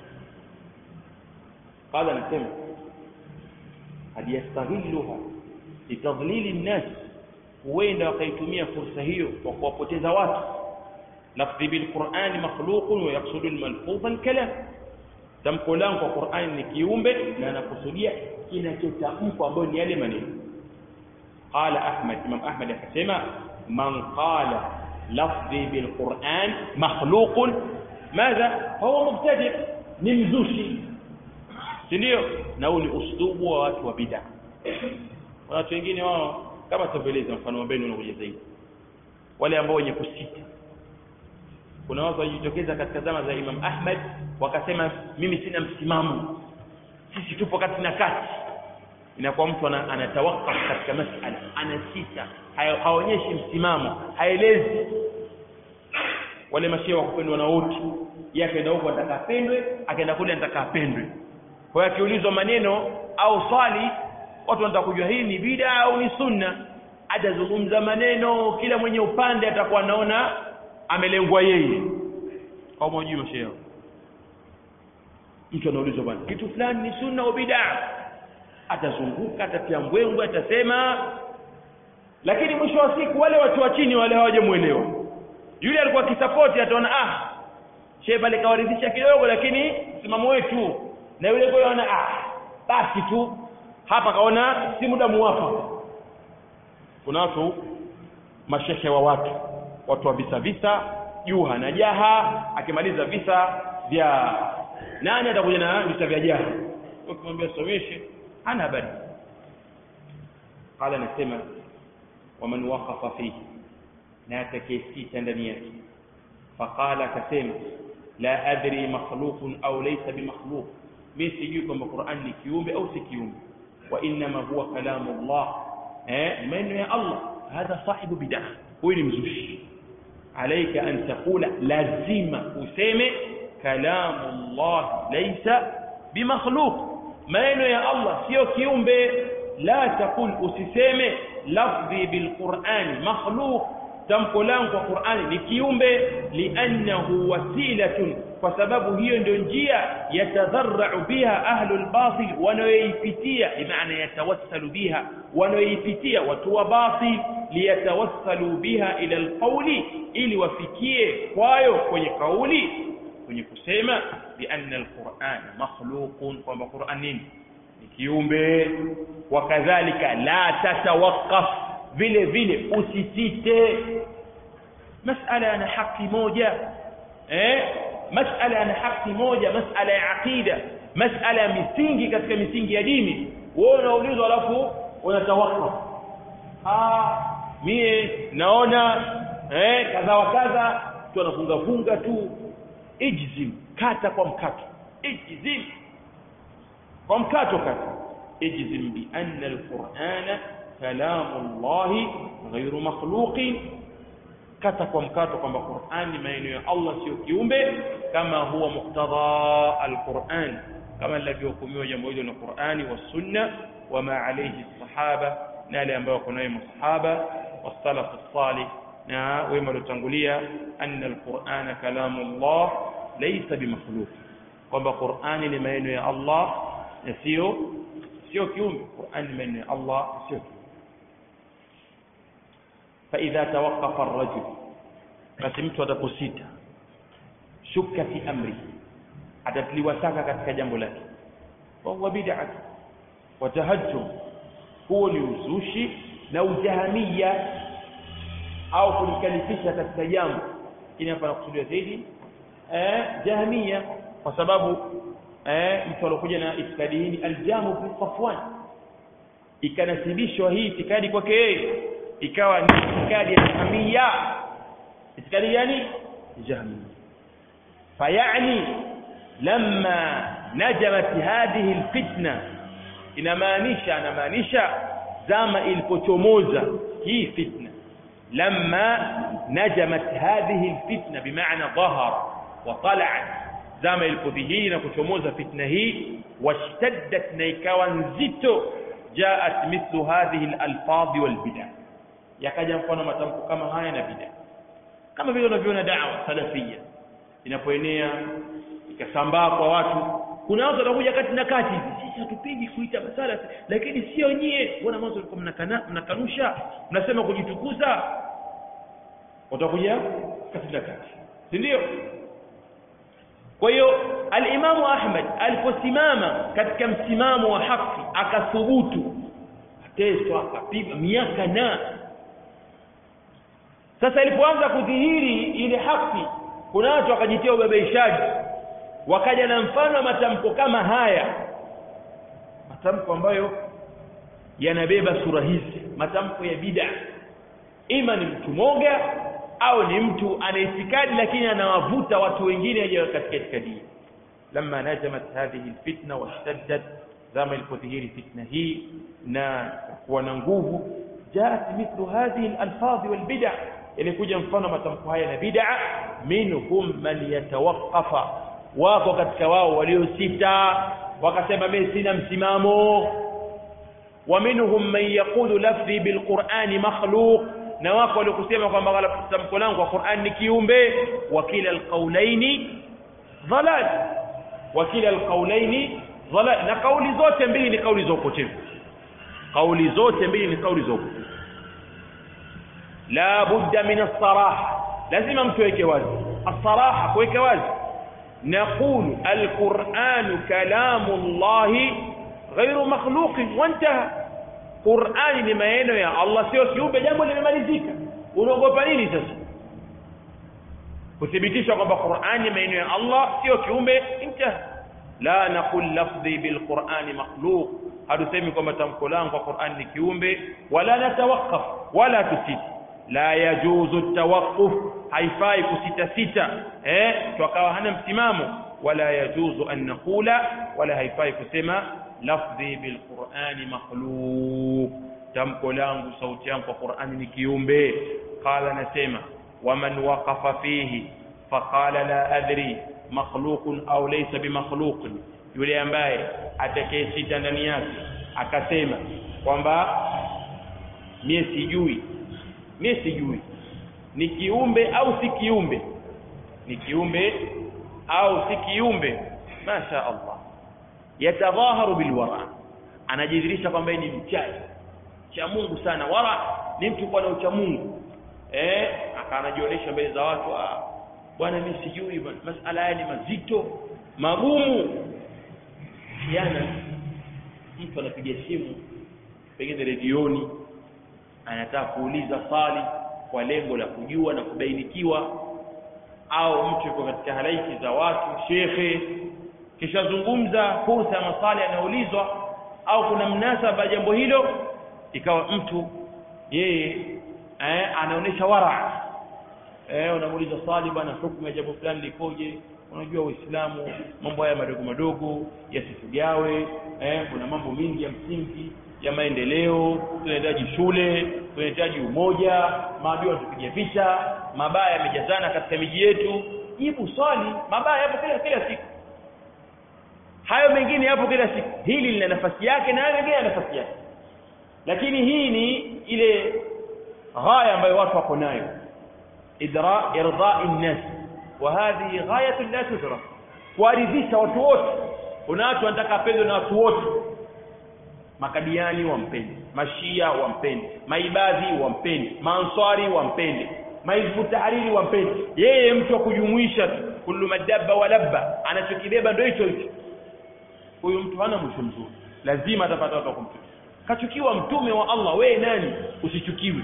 قال anasema hadi yastaghilluha litadlili nnas huenda wakaitumia fursa hiyo kwa kuwapoteza watu lafdhi bilqurani makhluqun wa yaqsudu almalfudha alkalam tamko langu kwa qurani ni kiumbe na anakusudia kinachotamkwa ambayo ni yale maneno qala ahmad imam ahmad akasema man qala lafdhi bilquran makhluqun madha huwa mubtadi ni mzushi si ndio na huu ni uslubu wa watu wa bid'a watu wengine wao kama tutaeleza mfano wa beni unakuja zaidi wale ambao wenye kusita kuna watu wajitokeza katika zama za Imam Ahmad wakasema mimi sina msimamo sisi tupo kati na kati inakuwa mtu anatawakaf katika masala anasita haonyeshi msimamo haelezi wale mashehe wakupendwa na wote yeye akaenda huko anataka apendwe akaenda kule anataka apendwe kwa hiyo akiulizwa maneno au swali watu wanataka kujua hii ni bid'a au ni sunna atazungumza maneno kila mwenye upande atakuwa anaona amelengwa yeye au mwajui mashehe mtu anaulizwa bwana kitu fulani ni sunna au bid'a atazunguka atatia mbwembwe atasema lakini mwisho wa siku wale watu wa chini wale hawajamuelewa yule alikuwa akisapoti ataona ah shehe pale kawaridhisha kidogo lakini msimamo wetu na yule kwa anaona ah basi tu hapa kaona si muda muwafaka kuna watu mashehe wa watu watu wa visa visa juha na jaha akimaliza visa vya nani atakuja na visa vya jaha ukimwambia someshe hana habari qala nasema waman waqafa fihi na atakayesita ndani yake faqala akasema la adri makhluqun au laysa bimakhluq mimi sijui kwamba Qur'an ni kiumbe au si kiumbe wa inma huwa kalamu Allah eh maneno ya Allah hadha sahibu bid'ah huyu ni mzushi عليك أن تقول لازم useme كلام الله ليس بمخلوق maneno ya Allah sio kiumbe la taqul usiseme lafdhi bilqur'ani makhluq tamko langu kwa Qur'ani ni kiumbe li'annahu wasilatun kwa sababu hiyo ndio njia yatadharra'u biha ahlul batil wanayoipitia bimaana yatawassalu biha wanayoipitia watu wa batil liyatawassalu biha ila alqawli ili wafikie kwayo kwenye kauli kwenye kusema bi anna alquran makhluqun kwamba Qur'an nini ni kiumbe wakadhalika la tatawaqqaf vile vile usisite masala yana haki moja eh masala yana haki moja masala ya aqida masala ya misingi katika misingi ya dini wewe unaulizwa alafu unatawakkaf ah mie naona eh kadha wa kadha tu anafunga funga tu ijzim kata kwa mkato ijzim kwa mkato kata ijzim bi anna alqur'ana kalamu Allah ghayru makhluqin kata kwa mkato kwamba Qur'an ni maneno ya Allah sio kiumbe kama huwa muktadha al-Qur'an kama lilivyohukumiwa jambo hilo na Qur'ani wa sunna wama alayhi sahaba na yale ambayo wako nayo masahaba wasalaf salih na wema waliotangulia anna al-Qur'ana kalamullah laysa bimakhluq kwamba Qur'ani ni maneno ya Allah na sio sio kiumbe Qur'ani ni maneno ya Allah sio kiumbe فإذا توقف الرجل basi mtu ataposita shukka fi amri atatiliwa shaka katika jambo lake wa huwa bid'ah wa tahajjum huo ni uzushi na ujahamia au kulikalifisha katika jambo lakini hapa nakusudia zaidi eh jahamia kwa sababu eh mtu alokuja na itikadi hii aljamu bin safwan ikanasibishwa hii itikadi kwake yeye ikawa ni itikadi ya jahamia itikadi gani jahamia fayani lamma najamat hadhihi alfitna inamaanisha anamaanisha zama ilipochomoza hii fitna lamma najamat hadhihi alfitna bimaana dhahara wa tala'at zama ilipodhihiri na kuchomoza fitna hii washtaddat na ikawa nzito jaat mithlu hadhihi alalfadhi walbid'a yakaja mfano matamko kama haya na bid'a kama vile unavyoona da'wa salafia inapoenea ikasambaa kwa watu kuna watu wanakuja kati na kati sisi hatupigi kuita masala lakini sio nyie mbona mwanzo mlikuwa mnakana mnakanusha mnasema kujitukuza watakuja kati na kati si ndio kwa hiyo al-Imamu Ahmad aliposimama katika msimamo wa haki akathubutu ateswa akapigwa miaka na sasa ilipoanza kudhihiri ile haki kuna watu wakajitia ubabaishaji wakaja na mfano wa matamko kama haya matamko ambayo yanabeba sura hizi matamko ya bid'a ima ni mtu moga au ni mtu ana itikadi lakini anawavuta watu wengine aje katika itikadi lamma najamat hadhihi alfitna washtaddat zama ilipodhihiri fitna hii na kuwa na nguvu jaat mithlu hadhihi alalfadhi walbid'a ilikuja mfano matamko haya na bid'a minhum man yatawaqqafa wako katika wao waliosita wakasema mimi sina msimamo wa minhum man yaqulu lafzi bilqur'ani makhluq na wako waliokusema kwamba tamko langu kwa Qur'an ni kiumbe wa kila alqaulaini dhalal wa kila alqaulaini dhalal na kauli zote mbili ni kauli za upotevu kauli zote mbili ni kauli za upotevu la budda min as-saraha lazima mtu aweke wazi as-saraha kuweka wazi نقول القرآن كلام الله غير مخلوق وانتهى Qur'ani ni maneno ya Allah sio kiumbe jambo limemalizika unaogopa nini sasa kuthibitisha kwamba Qur'ani ni maneno ya Allah sio kiumbe intaha la naqul lafdhi bil Qur'ani makhluq hatusemi kwamba tamko langu kwa Qur'ani ni kiumbe wala natawaqqaf wala tusiti la yajuzu tawaqquf haifai kusita sita eh tukawa hana msimamo wala yajuzu an naqula wala haifai kusema lafdhi bil Qur'ani makhluq tamko langu sauti yangu kwa Qur'ani ni kiumbe qala nasema waman waqafa fihi faqala la adri makhluqun au laysa bimakhluqin yule ambaye atakayesita ndani yake akasema kwamba mie sijui mie sijui ni kiumbe au si kiumbe ni kiumbe au si kiumbe masha Allah yatadhaharu bilwara anajidhirisha kwamba ni mchaji cha Mungu sana wara ni mtu kwa na ucha Mungu eh akanajionyesha mbele za watu ah bwana mimi sijui bwana masala haya ni mazito magumu jana mtu anapiga simu pengine redioni anataka kuuliza swali kwa lengo la kujua na kubainikiwa au mtu yuko katika halaiki za watu shekhe kishazungumza fursa ya maswali yanayoulizwa au kuna mnasaba jambo hilo ikawa mtu yeye eh, anaonesha wara eh, unamuuliza swali bwana hukumu ya jambo fulani likoje unajua uislamu mambo haya madogo madogo yasifugawe eh, kuna mambo mingi ya msingi ya maendeleo tunahitaji shule tunahitaji umoja maadui wanatupigia vita mabaya yamejazana katika miji yetu jibu swali mabaya yapo kila kila siku hayo mengine yapo kila siku hili lina nafasi yake na hayo mengine yana nafasi yake lakini hii ni ile ghaya ambayo watu wako nayo idra irdai nnas wa hadhihi ghayatu la tudrak kuwaridhisha watu wote kuna watu wanataka apendwe na watu wote makadiani wampende mashia wampende maibadhi wampende maanswari wampende maizbu tahariri wampende yeye mtu wa kujumuisha tu kullu madabba wa labba anachokibeba ndio hicho hicho huyu mtu hana mwisho mzuri lazima atapata watu wa kumchukia kachukiwa mtume wa Allah wewe nani usichukiwe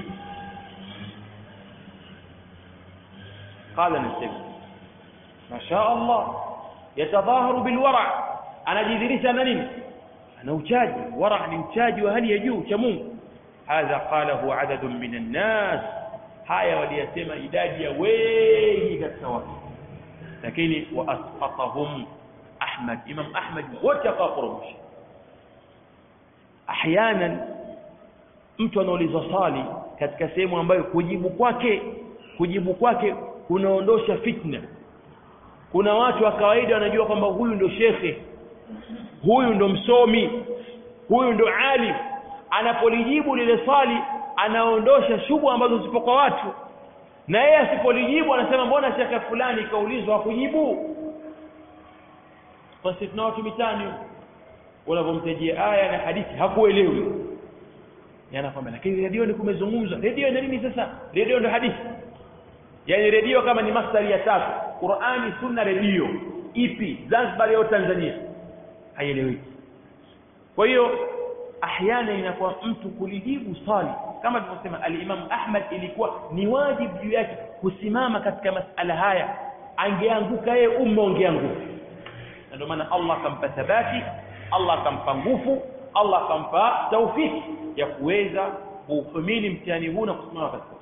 qala nasema masha Allah yatadhaharu bilwara anajidhirisha na nini ana uchaji wara ni mchaji wa hali ya juu cha Mungu hadha qalahu adadun minan nas haya waliyasema idadi ya wengi katika watu lakini wa asqatahum Ahmad Imam Ahmad wote akawakoromosha ahyanan mtu anaulizwa swali katika sehemu ambayo kujibu kwake kujibu kwake kunaondosha fitna kuna watu wa kawaida wanajua kwamba huyu ndo shekhe huyu ndo msomi huyu ndo alim anapolijibu lile swali anaondosha shubu ambazo zipo kwa watu na yeye asipolijibu anasema mbona shekhe fulani kaulizwa hakujibu basi tuna watu mitani unapomtajia aya na hadithi hakuelewi yanakwambia lakini redio ni kumezungumzwa redio ina nini sasa redio ndo hadithi yani redio kama ni mastari ya tatu Qur'ani sunna redio ipi Zanzibar au Tanzania haieleweki kwa hiyo ahyana inakuwa mtu kulijibu swali kama tulivyosema al-Imam Ahmad ilikuwa ni wajibu juu yake kusimama katika masala haya angeanguka yeye umma ungeanguka na ndio maana Allah akampa thabati Allah akampa nguvu Allah akampa taufiki ya kuweza kuhimili mtihani huu na kusimama katika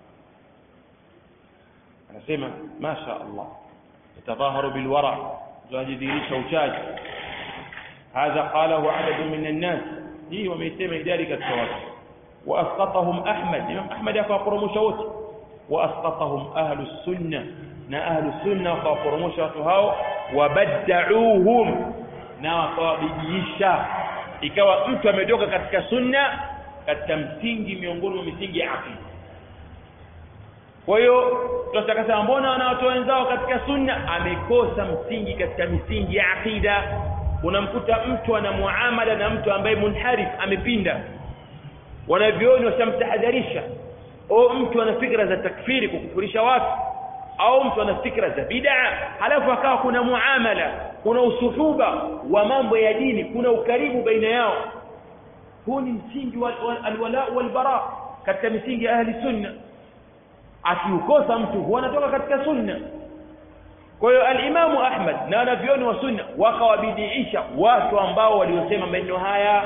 anasema masha Allah yatadhaharu bilwara tunajidhihirisha uchaji hadha qalahu adad min an-nas hii wameisema idadi katika watu wa asqatahum Ahmad Imam Ahmad akawaporomosha wote wa asqatahum ahlu sunna na ahlu sunna wakawaporomosha watu hao wabaddauhum na wakawabidiisha ikawa mtu ametoka katika sunna katika msingi miongoni mwa misingi ya aqida kwa hiyo tutakasema mbona wana watu wenzao katika sunna amekosa msingi katika misingi ya aqida unamkuta mtu ana muamala na mtu ambaye munharif amepinda wanavioni washamtahadharisha au mtu ana fikra za takfiri kukufurisha watu au mtu ana fikra za bid'a halafu akawa kuna muamala kuna usuhuba wa mambo ya dini kuna ukaribu baina yao huu ni msingi wa alwala walbara katika misingi ya ahli sunna akiukosa mtu huwa anatoka katika sunna kwa hiyo alimamu Ahmad na wanavyoni wa sunna wakawabidiisha watu ambao waliosema maneno haya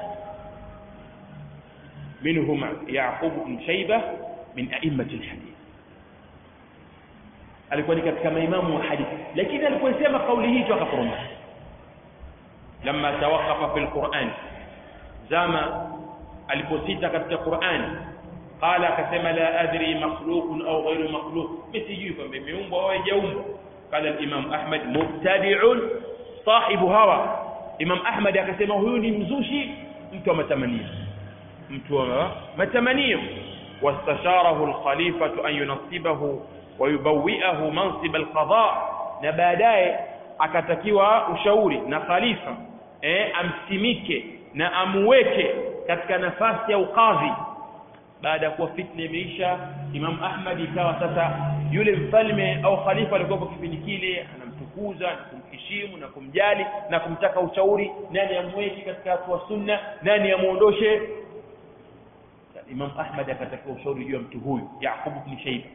منهم يعقوب بن شيبة من أئمة الحديث alikuwa ni katika maimamu wa hadithi lakini aliposema kauli hii akaporomosha lamma tawaqafa fil Qur'an zama aliposita katika Qur'an qala akasema la adri makhluqun au ghairu makhluq msijui kwamba imeumbwa au haijaumbwa qala al-imam Ahmad mubtadi'un sahibu hawa Imam Ahmad akasema huyu ni mzushi mtu wa matamanio mtu wa matamanio wastasharahu al-khalifatu an yunasibahu wayubawiahu mansib alqada na baadaye akatakiwa ushauri na khalifa eh amsimike na amuweke katika nafasi ya ukadhi baada ya kuwa fitna imeisha Imam Ahmad ikawa sasa yule mfalme au khalifa alikuwa kwa kipindi kile anamtukuza na kumheshimu na kumjali na kumtaka ushauri nani amweke katika watu wa sunna nani amuondoshe Imam Ahmad akatakiwa ushauri juu ya mtu huyu Yaqub ibn Shayba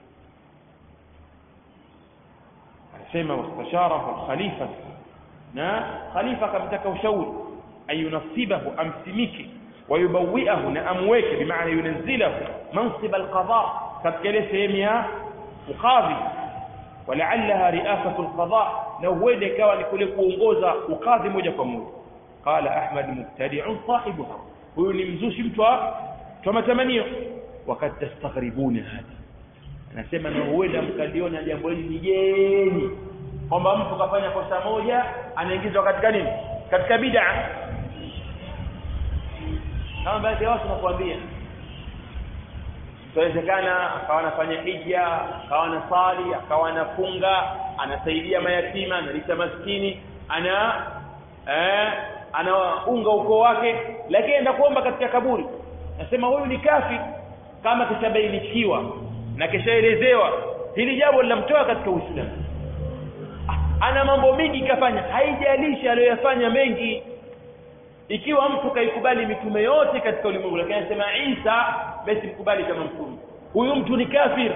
anasema wastasharahu al-khalifa na khalifa akamtaka ushauri ayunasibahu amsimike wayubawiahu na amweke bimaana yunzilahu mansib al-qada katika ile sehemu ya ukadhi walaalaha riasatu al-qada na huenda ikawa ni kule kuongoza ukadhi moja kwa moja qala ahmad mubtadi'un sahibuha huyu ni mzushi mtu wa mtu wa matamanio wakati tastaghribuna hada anasema na huenda mkaliona jambo hili ni geni kwamba mtu kafanya kosa moja anaingizwa katika nini katika bid'a kama baadhi ya watu nakwambia inawezekana akawa anafanya hija akawa anasali akawa anafunga anasaidia mayatima analisha maskini ana eh, anaunga ukoo wake lakini enda kuomba katika kaburi nasema huyu ni kafi kama kishabainishiwa na kishaelezewa hili jambo linamtoa katika uislamu ana mambo mengi kafanya haijalishi aliyoyafanya mengi ikiwa mtu kaikubali mitume yote katika ulimwengu lakini anasema Isa basi mkubali kama mtume huyu mtu ni kafir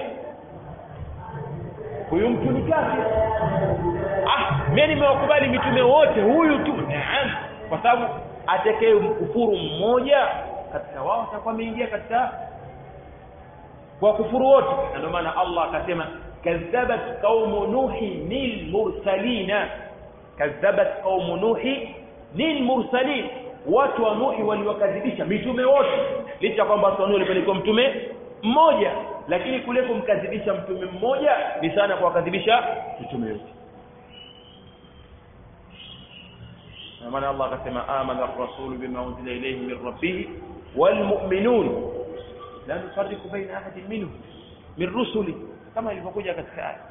huyu mtu ni kafir ah mimi nimewakubali mitume wote huyu tu naam kwa sababu atakaye mkufuru mmoja katika wao atakuwa ameingia katika kwa kufuru wote na ndio maana Allah akasema kadhabat qaumu nuhi lil mursalina kadhabat qaumu nuhi lil mursalin watu wa nuhi waliwakadhibisha mitume wote licha kwamba watu wa nuhi walipelekwa mtume mmoja lakini kule kumkadhibisha mtume mmoja ni sana kuwakadhibisha mitume yote maana Allah akasema amana ar-rasul bima unzila ilayhi min rabbih wal mu'minun la nufarriqu baina ahadin minhum min rusuli kama ilivyokuja katika aya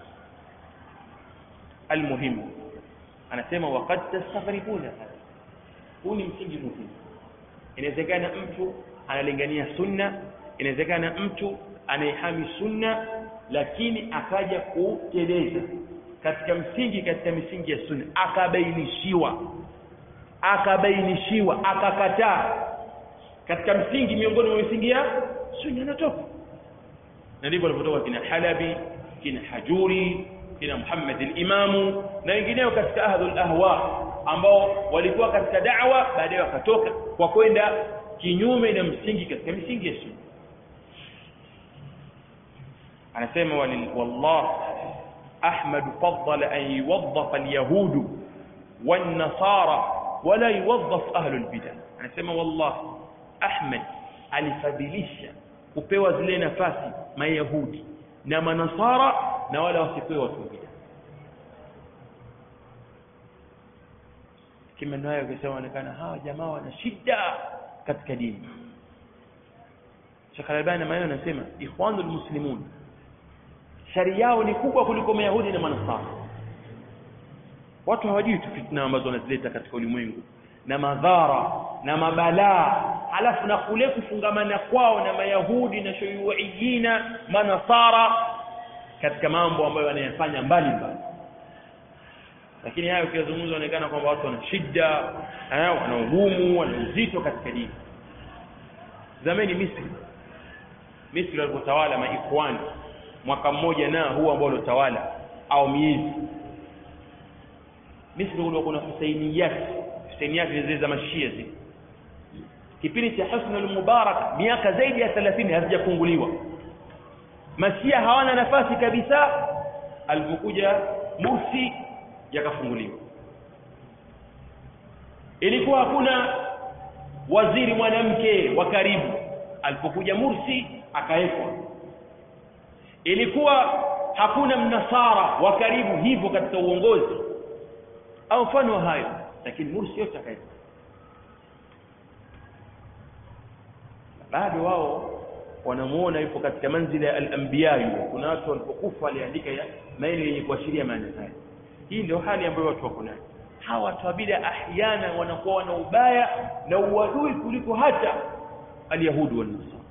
almuhimu anasema waqad tastaghribuna huu ni msingi muhimu inawezekana mtu analingania sunna inawezekana mtu anaihami sunna lakini akaja kuteleza katika msingi katika misingi ya sunna akabainishiwa akabainishiwa akakataa katika msingi miongoni mwa misingi ya sunna natoka na ndivyo walivyotoka kina Halabi kina Hajuri kina Muhammad al-Imamu na wengineo katika ahlul ahwa ambao walikuwa katika da'wa baadaye wakatoka kwa kwenda kinyume na msingi katika misingi ya sunna anasema wallah Ahmad faddala an yuwaddafa al-yahud wan-nasara wala yuwaddaf ahlul bid'ah anasema wallah Ahmad alifadhilisha kupewa zile nafasi mayahudi na manasara na wala wasipewe watu bid'a kima nayo kisema onekana hawa jamaa wana shida katika dini Sheikh Albani maneno anasema ikhwanul muslimun shari yao ni kubwa kuliko mayahudi na manasara watu hawajui tu fitna ambazo wanazileta katika ulimwengu na madhara na mabalaa alafu na kule kufungamana kwao na mayahudi na shuyuiyina manasara katika mambo ambayo wanayafanya mbali mbali lakini hayo ukiyazungumza inaonekana kwamba watu wana shida wana ugumu wana uzito katika dini zamani Misri Misri walipotawala maikhwani mwaka mmoja na huu ambao uliotawala au miezi Misri kulikuwa kuna Husainiyat Husainiyat zile za mashia zile kipindi cha Husn al-Mubarak miaka zaidi ya 30 hazijafunguliwa mashia hawana nafasi kabisa alipokuja Mursi yakafunguliwa ilikuwa hakuna waziri mwanamke wa karibu alipokuja Mursi akawekwa ilikuwa hakuna mnasara wa karibu hivyo katika uongozi au mfano wa hayo lakini Mursi yote akawekwa bado wao wanamuona yupo katika manzila ya al-anbiya kuna watu walipokufa waliandika maili yenye kuashiria maana haya hii ndio hali ambayo watu wako nayo hawa watu wa bid'a ahyana wanakuwa wana ubaya na uadui kuliko hata alyahudi wal nasara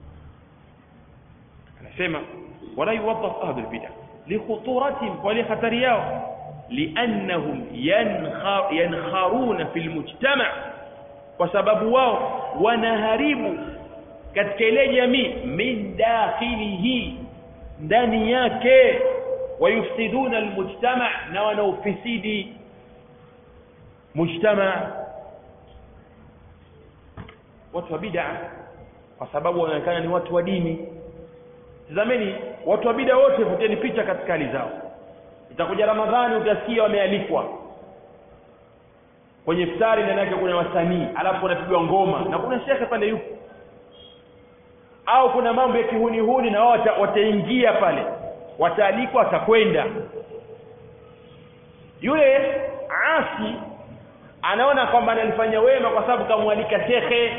anasema wala yuwaddaf ahli albid'a likhuturatihim wa li khatari yao liannahum yankharuna fil mujtama kwa sababu wao wanaharibu katika ile jamii min dakhilihi ndani yake wayufsiduna almujtama na wanaufisidi mujtama watu wa bid'a kwa sababu wanaonekana ni watu wa dini tazameni watu wa bid'a wote vuteni picha katika hali zao itakuja ramadhani utasikia wamealikwa kwenye iftari ndani yake kuna wasanii alafu kunapigwa ngoma na kuna shekhe pale yupo au kuna mambo ya kihunihuni na wao wata, wataingia pale wataalikwa watakwenda yule asi anaona kwamba analifanya wema kwa sababu kamwalika shekhe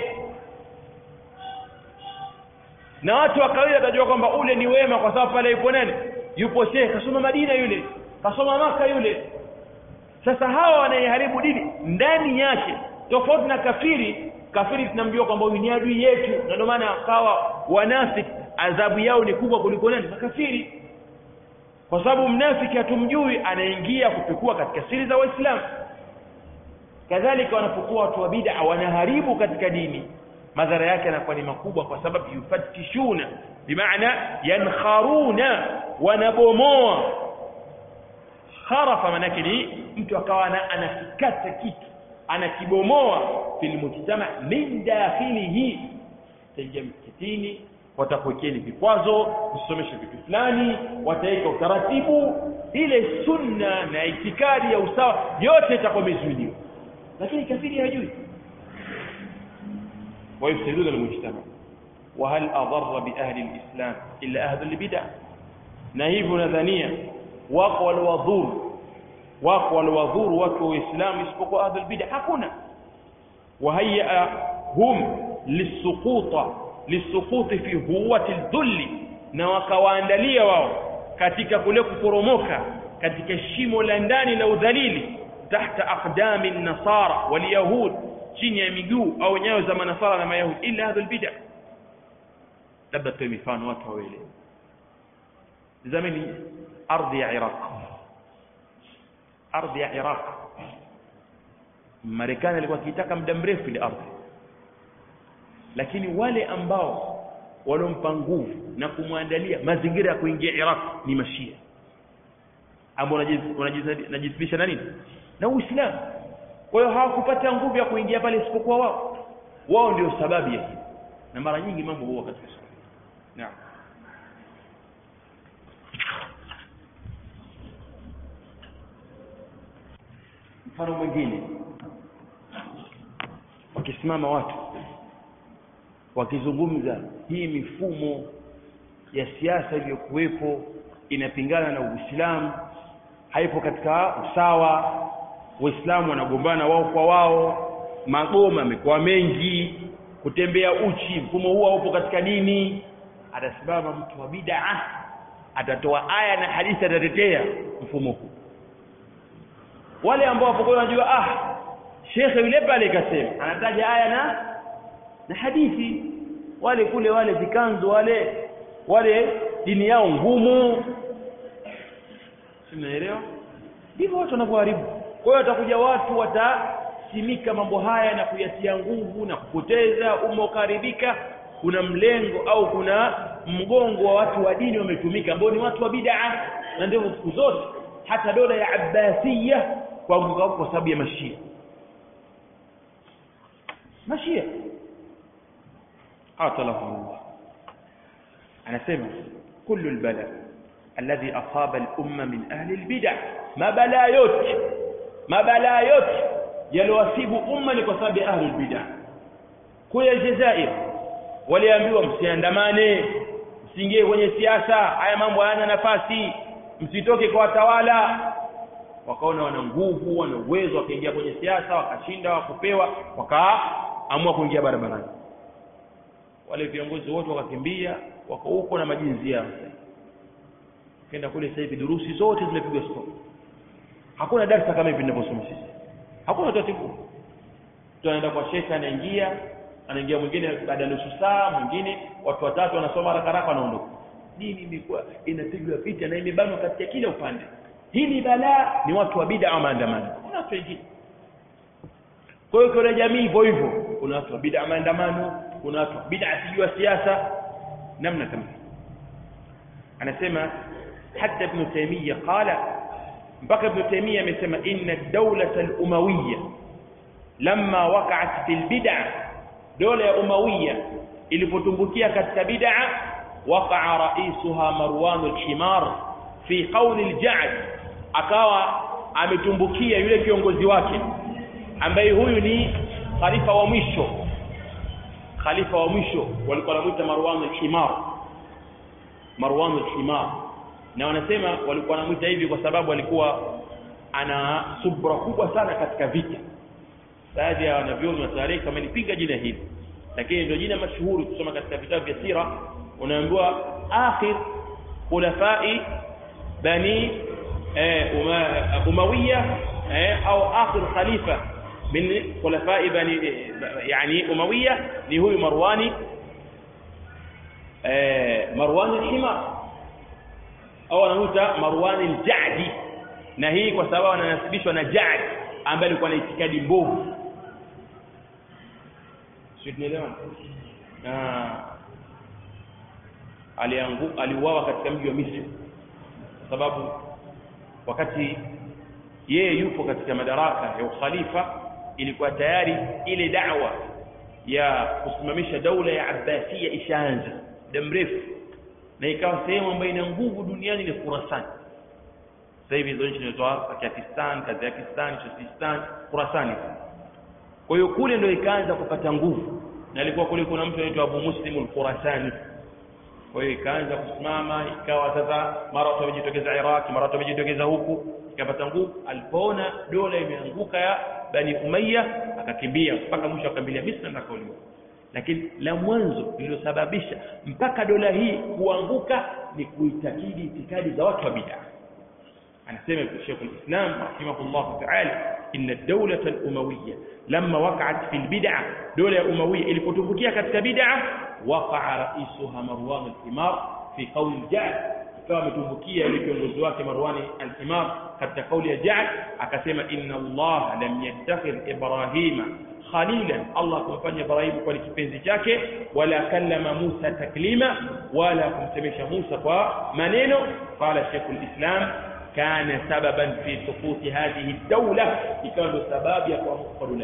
na watu wa kawaida watajua kwamba ule ni wema kwa sababu pale yupo nani yupo shekhe kasoma madina yule kasoma maka yule sasa hawa wanaiharibu dini ndani yake tofauti na kafiri kafiri tunamjua kwamba huyu ni adui yetu na ndio maana akawa wanafiki adhabu yao ni kubwa kuliko nani makafiri kwa sababu mnafiki hatumjui anaingia kupekua katika siri za waislamu kadhalika wanapokuwa watu wa bid'a wanaharibu katika dini madhara yake yanakuwa ni makubwa kwa sababu yufatishuna bimaana yankharuna wanabomoa kharafa manake ni mtu akawa anakikata kitu anakibomoa fil mujtama min dakhilihi taingia msikitini watakuwekeni vikwazo kusomesha vitu fulani wataweka utaratibu ile sunna na itikadi ya usawa yote itakuwa imezuiliwa lakini kafiri hajui ويفسدون المجتمع وهل أضر بأهل الإسلام إلا أهل البدع نهيب نذنيا وقوى الوضور وقوى الوضور وكو إسلام يسبق أهل البدع hakuna وهيأ هم للسقوط للسقوط في هوة الذل na wakawaandalia wao katika kule kuporomoka katika shimo la ndani la udhalili tahta aqdami nasara walyahud chini ya miguu au nyayo za manasara na mayahudi illa hadha albid'a labda tuwe mifano watu wawili zamani ardhi ya iraq ardhi ya iraq marekani alikuwa akitaka muda mrefu ile ardhi lakini wale ambao walompa nguvu na kumwandalia mazingira ya kuingia iraq ni mashia ambao wanajisibisha na nini na uislamu kwa hiyo hawakupata nguvu ya kuingia pale isipokuwa wao wao ndio sababu ya hili na mara nyingi mambo huwa katika sababu naam mfano mwingine wakisimama watu wakizungumza hii mifumo ya siasa iliyokuwepo inapingana na Uislamu haipo katika usawa waislamu wanagombana wao kwa wao magoma yamekuwa mengi kutembea uchi mfumo huo upo katika dini atasimama mtu wa bid'a atatoa aya na hadithi atatetea mfumo huu wale ambao wapo wanajua ah shekhe yule pale kasema anataja aya na na hadithi wale kule wale vikanzo wale wale dini yao ngumu simnaelewa ndivyo watu wanavyoharibu kwa hiyo watakuja watu watasimika mambo haya na kuyatia nguvu na kupoteza umma ukaribika kuna mlengo au kuna mgongo wa watu wa dini wametumika ambao ni watu wa bid'a na ndio siku zote hata dola ya Abbasiyya kwa kwa sababu ya mashia mashia qatalahum Allah anasema kullu albala alladhi asaba al-umma min ahli al-bid'ah mabala yote mabala yote yaliwasibu umma ni kwa sababu ya ahli al-bid'ah kule Aljazair waliambiwa msiandamane msiingie kwenye siasa haya mambo hayana nafasi msitoke kwa watawala wakaona wana nguvu wana uwezo wakaingia kwenye siasa wakashinda wakupewa wakaamua kuingia barabarani wale viongozi wote wakakimbia wako huko na majinzi yao kenda kule sasa hivi durusi zote zimepigwa stop hakuna darasa kama hivi ninavyosoma sisi hakuna taratibu mtu anaenda kwa shekhe anaingia anaingia mwingine baada ya nusu saa mwingine watu watatu wanasoma haraka haraka wanaondoka dini imekuwa inapigwa vita na imebanwa katika kila upande hili balaa ni watu wa bid'a au maandamano kuna watu wengine kwa hiyo kuna jamii hivyo hivyo kuna watu wa bid'a maandamano kuna watu wa bid'a sijua siasa namna kama anasema حتى ابن تيمية قال بقى ابن تيمية مثل إن الدولة الأموية لما وقعت في البدع دولة أموية اللي فتنبكيها كالتبدع وقع رئيسها مروان الحمار في قول الجعد akawa ametumbukia yule kiongozi wake ambaye huyu ni khalifa wa mwisho khalifa wa mwisho walikuwa wanamuita Marwan al-Himar Marwan al-Himar na wanasema walikuwa wanamuita hivi kwa sababu alikuwa ana subra kubwa sana katika vita baadhi ya wanavyoni wa tarehe kama nipinga jina hili lakini ndio jina mashuhuri kusoma katika vitabu vya sira unaambiwa akhir khulafai bani eh, uma, umawiya eh, au akhir khalifa min khulafai bani yani umawiya ni huyu marwani eh, marwani al-himar au anamuita marwani al-jadi na hii kwa sababu ananasibishwa na jadi ambaye alikuwa na itikadi mbovu sio tunaelewana na alianguka aliuawa katika mji wa Misri kwa sababu wakati yeye yupo katika madaraka ya ukhalifa ilikuwa tayari ile da'wa ya kusimamisha daula ya Abbasia ishaanza muda mrefu na ikawa sehemu ambayo ina nguvu duniani ni Khurasan sasa hivi hizo nchi zinaitwa Pakistan, Kazakhstan, Tajikistan, Khurasan kwa hiyo kule ndio ikaanza kupata nguvu na alikuwa kule kuna mtu anaitwa Abu Muslim al-Khurasani kwa hiyo ikaanza kusimama ikawa sasa mara watu wamejitokeza Iraq mara watu wamejitokeza huku ikapata nguvu alipoona dola imeanguka ya Bani Umayya akakimbia mpaka mwisho akakimbilia Misri na kauliwa lakini la mwanzo lililosababisha mpaka dola hii kuanguka ni kuitakidi itikadi za watu wa bid'a anasema Sheikh al-Islam rahimahullah ta'ala inna ad-dawla al-umawiyya lamma waqa'at fi al-bid'ah dola ya umawiyya ilipotumbukia katika bid'ah waqa'a ra'isuha Marwan al-Himar fi qawl al-Ja'd ikawa ametumbukia yule kiongozi wake Marwan al-Himar katika kauli ya Ja'd akasema inna Allah lam yattakhidh Ibrahima khalilan Allah kumfanya Ibrahim kwa kipenzi chake wala kallama Musa taklima wala kumsemesha Musa kwa maneno qala Sheikh al-Islam كان سببا في سقوط هذه الدولة ikawa sababu ya kuanguka dola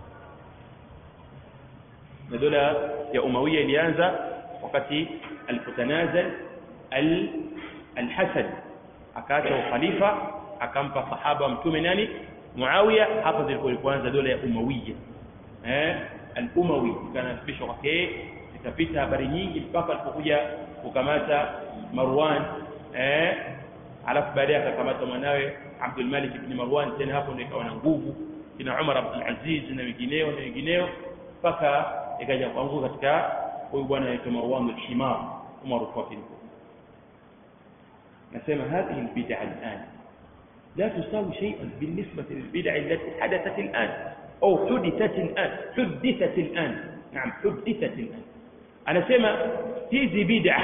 na dola ya Umawiya ilianza wakati alipotanazal al-Hasan akaacha ukhalifa akampa sahaba mtume nani Muawiya hapo zilikuwa ilipoanza dola ya Umawiya eh al-Umawi ikanasibishwa kwake zikapita habari nyingi mpaka alipokuja kukamata Marwan eh alafu baadaye akakamata mwanawe Abdul Malik ibn Marwan tena hapo ndio ikawa na nguvu kina Umar Abdul Aziz na wengineo na wengineo mpaka ikaja kuanguka katika huyu bwana anaitwa Marwan al-Himar Umar al-Fatih nasema هذه البدع الآن لا تساوي شيئا بالنسبة للبدع التي حدثت الآن أو حدثت الآن حدثت الآن نعم حدثت الآن أنا سمع hizi bid'a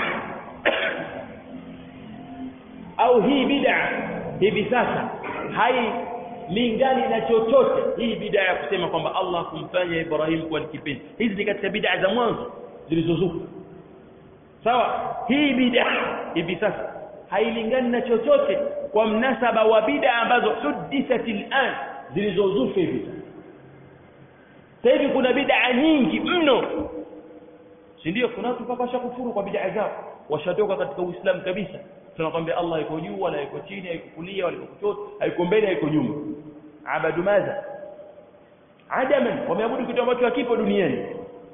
au hii bid'a hivi sasa hailingani na chochote hii bid'a ya kusema kwamba Allah kumfanya Ibrahim kuwa kipenzi hizi ni katika bid'a za mwanzo zilizozuka sawa hii bid'a hivi sasa hailingani na chochote kwa mnasaba wa bid'a ambazo hudithat al'an zilizozuka hivi sasa sasa hivi kuna bid'a nyingi mno si ndio kuna watu mpaka washakufuru kwa bid'a zao washatoka katika Uislamu kabisa tunakwambia Allah yuko juu wala yuko chini hayuko kulia wala yuko kushoto hayuko mbele hayuko nyuma abadu madha adaman wameabudu kitu ambacho hakipo duniani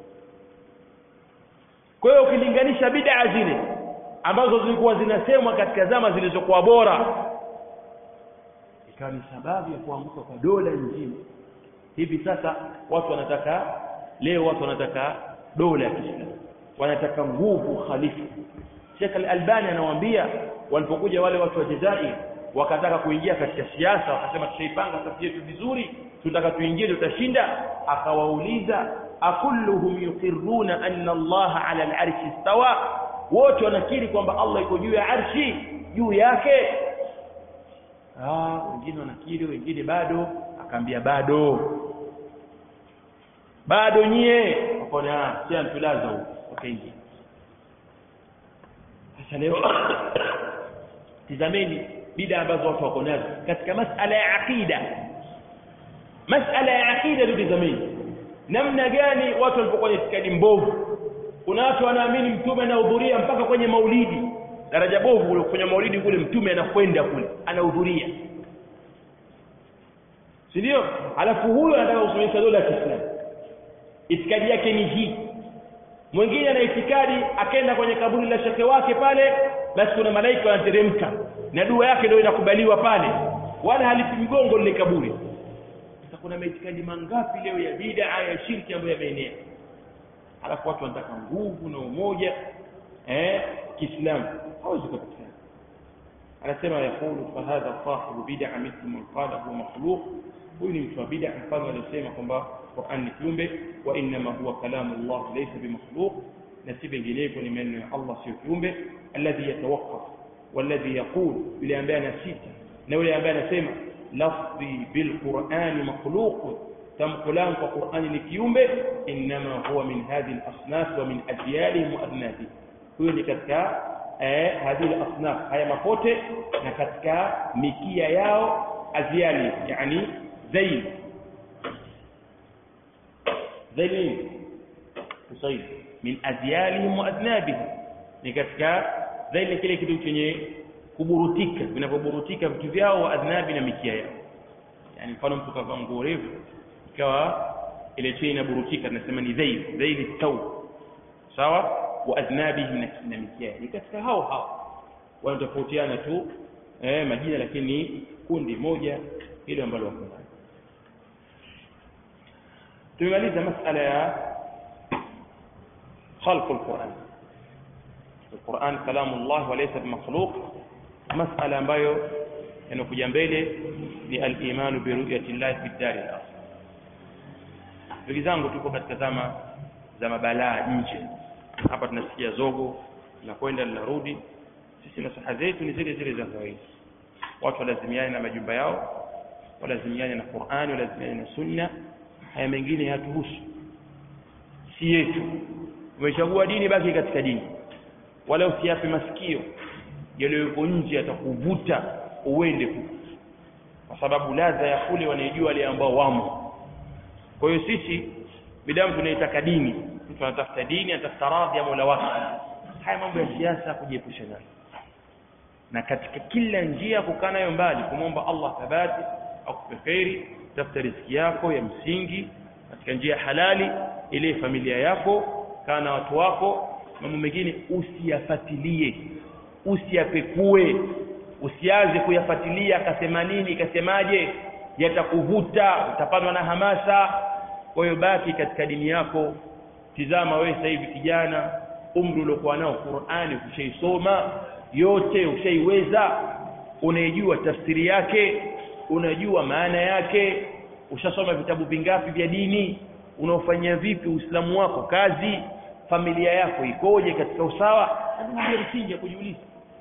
kwa hiyo ukilinganisha bid'a zile ambazo zilikuwa zinasemwa katika zama zilizokuwa bora ikawa ni sababu ya kuanguka kwa dola nzima hivi sasa watu wanataka leo watu wanataka dola ya Kiislamu wanataka nguvu khalifa Sheikh Al-Albani anawaambia walipokuja wale watu wa Jazair wakataka kuingia katika siasa wakasema tushaipanga safu yetu vizuri tutaka tuingie tutashinda akawauliza akulluhum yuqirruna anna Allah ala al-arshi istawa wote wanakiri kwamba Allah yuko juu ya arshi juu yake ah wengine wanakiri wengine bado akaambia bado bado nyie wakaona sio tulaza huko wakaingia sasa leo tizameni bida ambazo watu wako nazo katika masala ya aqida masala ya aqida tizameni namna gani watu walipokuwa na itikadi mbovu kuna watu wanaamini mtume anahudhuria mpaka kwenye maulidi daraja bovu kule kwenye maulidi kule mtume anakwenda kule anahudhuria si ndio alafu huyo anataka kusimamisha dola ya Kiislamu itikadi yake ni hii mwingine ana itikadi akaenda kwenye kaburi la shekhe wake pale basi kuna malaika wanateremka na dua yake ndio inakubaliwa pale wala halipi mgongo lile kaburi sasa kuna maitikadi mangapi leo ya bid'a ya shirki ambayo yameenea alafu watu wanataka nguvu na umoja eh Kiislamu hawezi kupatikana anasema yakulu fahadha sahibu bid'a mithlu man qala huwa makhluq huyu ni mtu wa bid'a mfano aliyosema kwamba Qur'an ni kiumbe wa inma huwa kalamu Allah laysa bimakhluq na si vinginevyo ni maneno ya Allah sio kiumbe alladhi yatawaqqaf walladhi yaqul yule ambaye anasita na yule ambaye anasema lafzi bilqur'ani makhluq tamko langu kwa Qur'ani ni kiumbe inma huwa min hadhihi al-asnaf wa min adyalihim wa adnatihim huyo ni katika eh, hadhihi al-asnaf haya mapote na katika mikia yao aziali yani zaid zaid usaid min azyalihim wa adnabihim ni katika zaid kile kitu chenye kuburutika vinavyoburutika vitu vyao wa adnabi na mikia yao yani mfano mtu kavaa nguo refu ikawa ile chini inaburutika tunasema ni zaid zaid tau sawa wa adnabihim na mikia ni katika hao hao wanatofautiana tu eh, majina lakini kundi moja hilo ambalo wako ndani tumemaliza masala ya خلق القرآن القرآن كلام الله وليس بمخلوق مسألة ambayo yanakuja mbele ni al-imanu bi ru'yati Allah fi dar al-akhirah ndugu zangu tuko katika zama za mabalaa nje hapa tunasikia zogo na kwenda linarudi sisi nasaha zetu ni zile zile za kawaida watu walazimiane na majumba yao walazimiane na Qur'ani walazimiane na sunna haya mengine yatuhusu si yetu umechagua dini baki katika dini wala usiape masikio yaliyoko nje atakuvuta uende huko kwa sababu ladha ya kule wanaijua wale ambao wamo kwa hiyo sisi bidamu tunaitaka dini mtu anatafuta dini anatafuta radhi ya Mola wake haya mambo ya siasa kujiepusha nayo na katika kila njia kukaa nayo mbali kumwomba Allah thabati akupe kheri tafuta riziki yako ya msingi katika njia halali ile familia yako kaa na watu wako mambo mengine usiyafatilie usiyapekue usianze kuyafatilia akasema nini kasemaje yatakuvuta utapandwa na hamasa kwa hiyo baki katika dini yako tizama wewe sasa hivi kijana umri uliokuwa nao Qur'ani ukishaisoma yote ushaiweza unaijua tafsiri yake unajua maana yake ushasoma vitabu vingapi vya dini unaofanyia vipi uislamu wako kazi familia yako ikoje katika usawa ndio msingi kujiuliza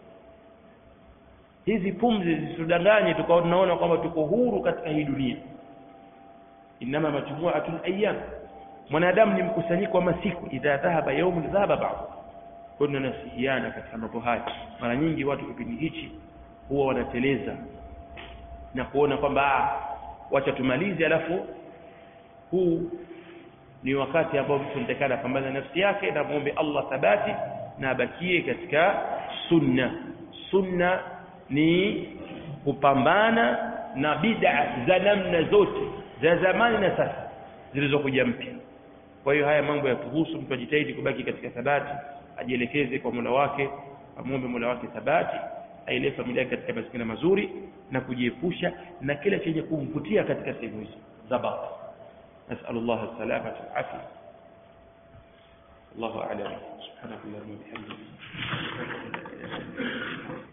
hizi pumzi zisitudanganye tukawa tunaona kwamba tuko huru katika hii dunia inama majmu'atun ayyam mwanadamu ni mkusanyiko wa masiku idha dhahaba yawmun dhahaba ba'd kuna nasihiana katika mambo haya mara nyingi watu kipindi hichi huwa wanateleza na kuona kwamba wacha tumalize alafu huu ni wakati ambao mtu anatakana pambana na nafsi yake na muombe Allah thabati na abakie katika sunna sunna ni kupambana na bid'a za namna zote za zamani na sasa zilizokuja mpya kwa hiyo haya mambo yatuhusu mtu ajitahidi kubaki katika thabati ajielekeze kwa Mola wake amwombe Mola wake thabati ailee familia katika mazingira mazuri na kujiepusha na kila chenye kumvutia katika sehemu hizo za batil نسأل الله السلامة والعافية الله أعلم سبحانك اللهم وبحمدك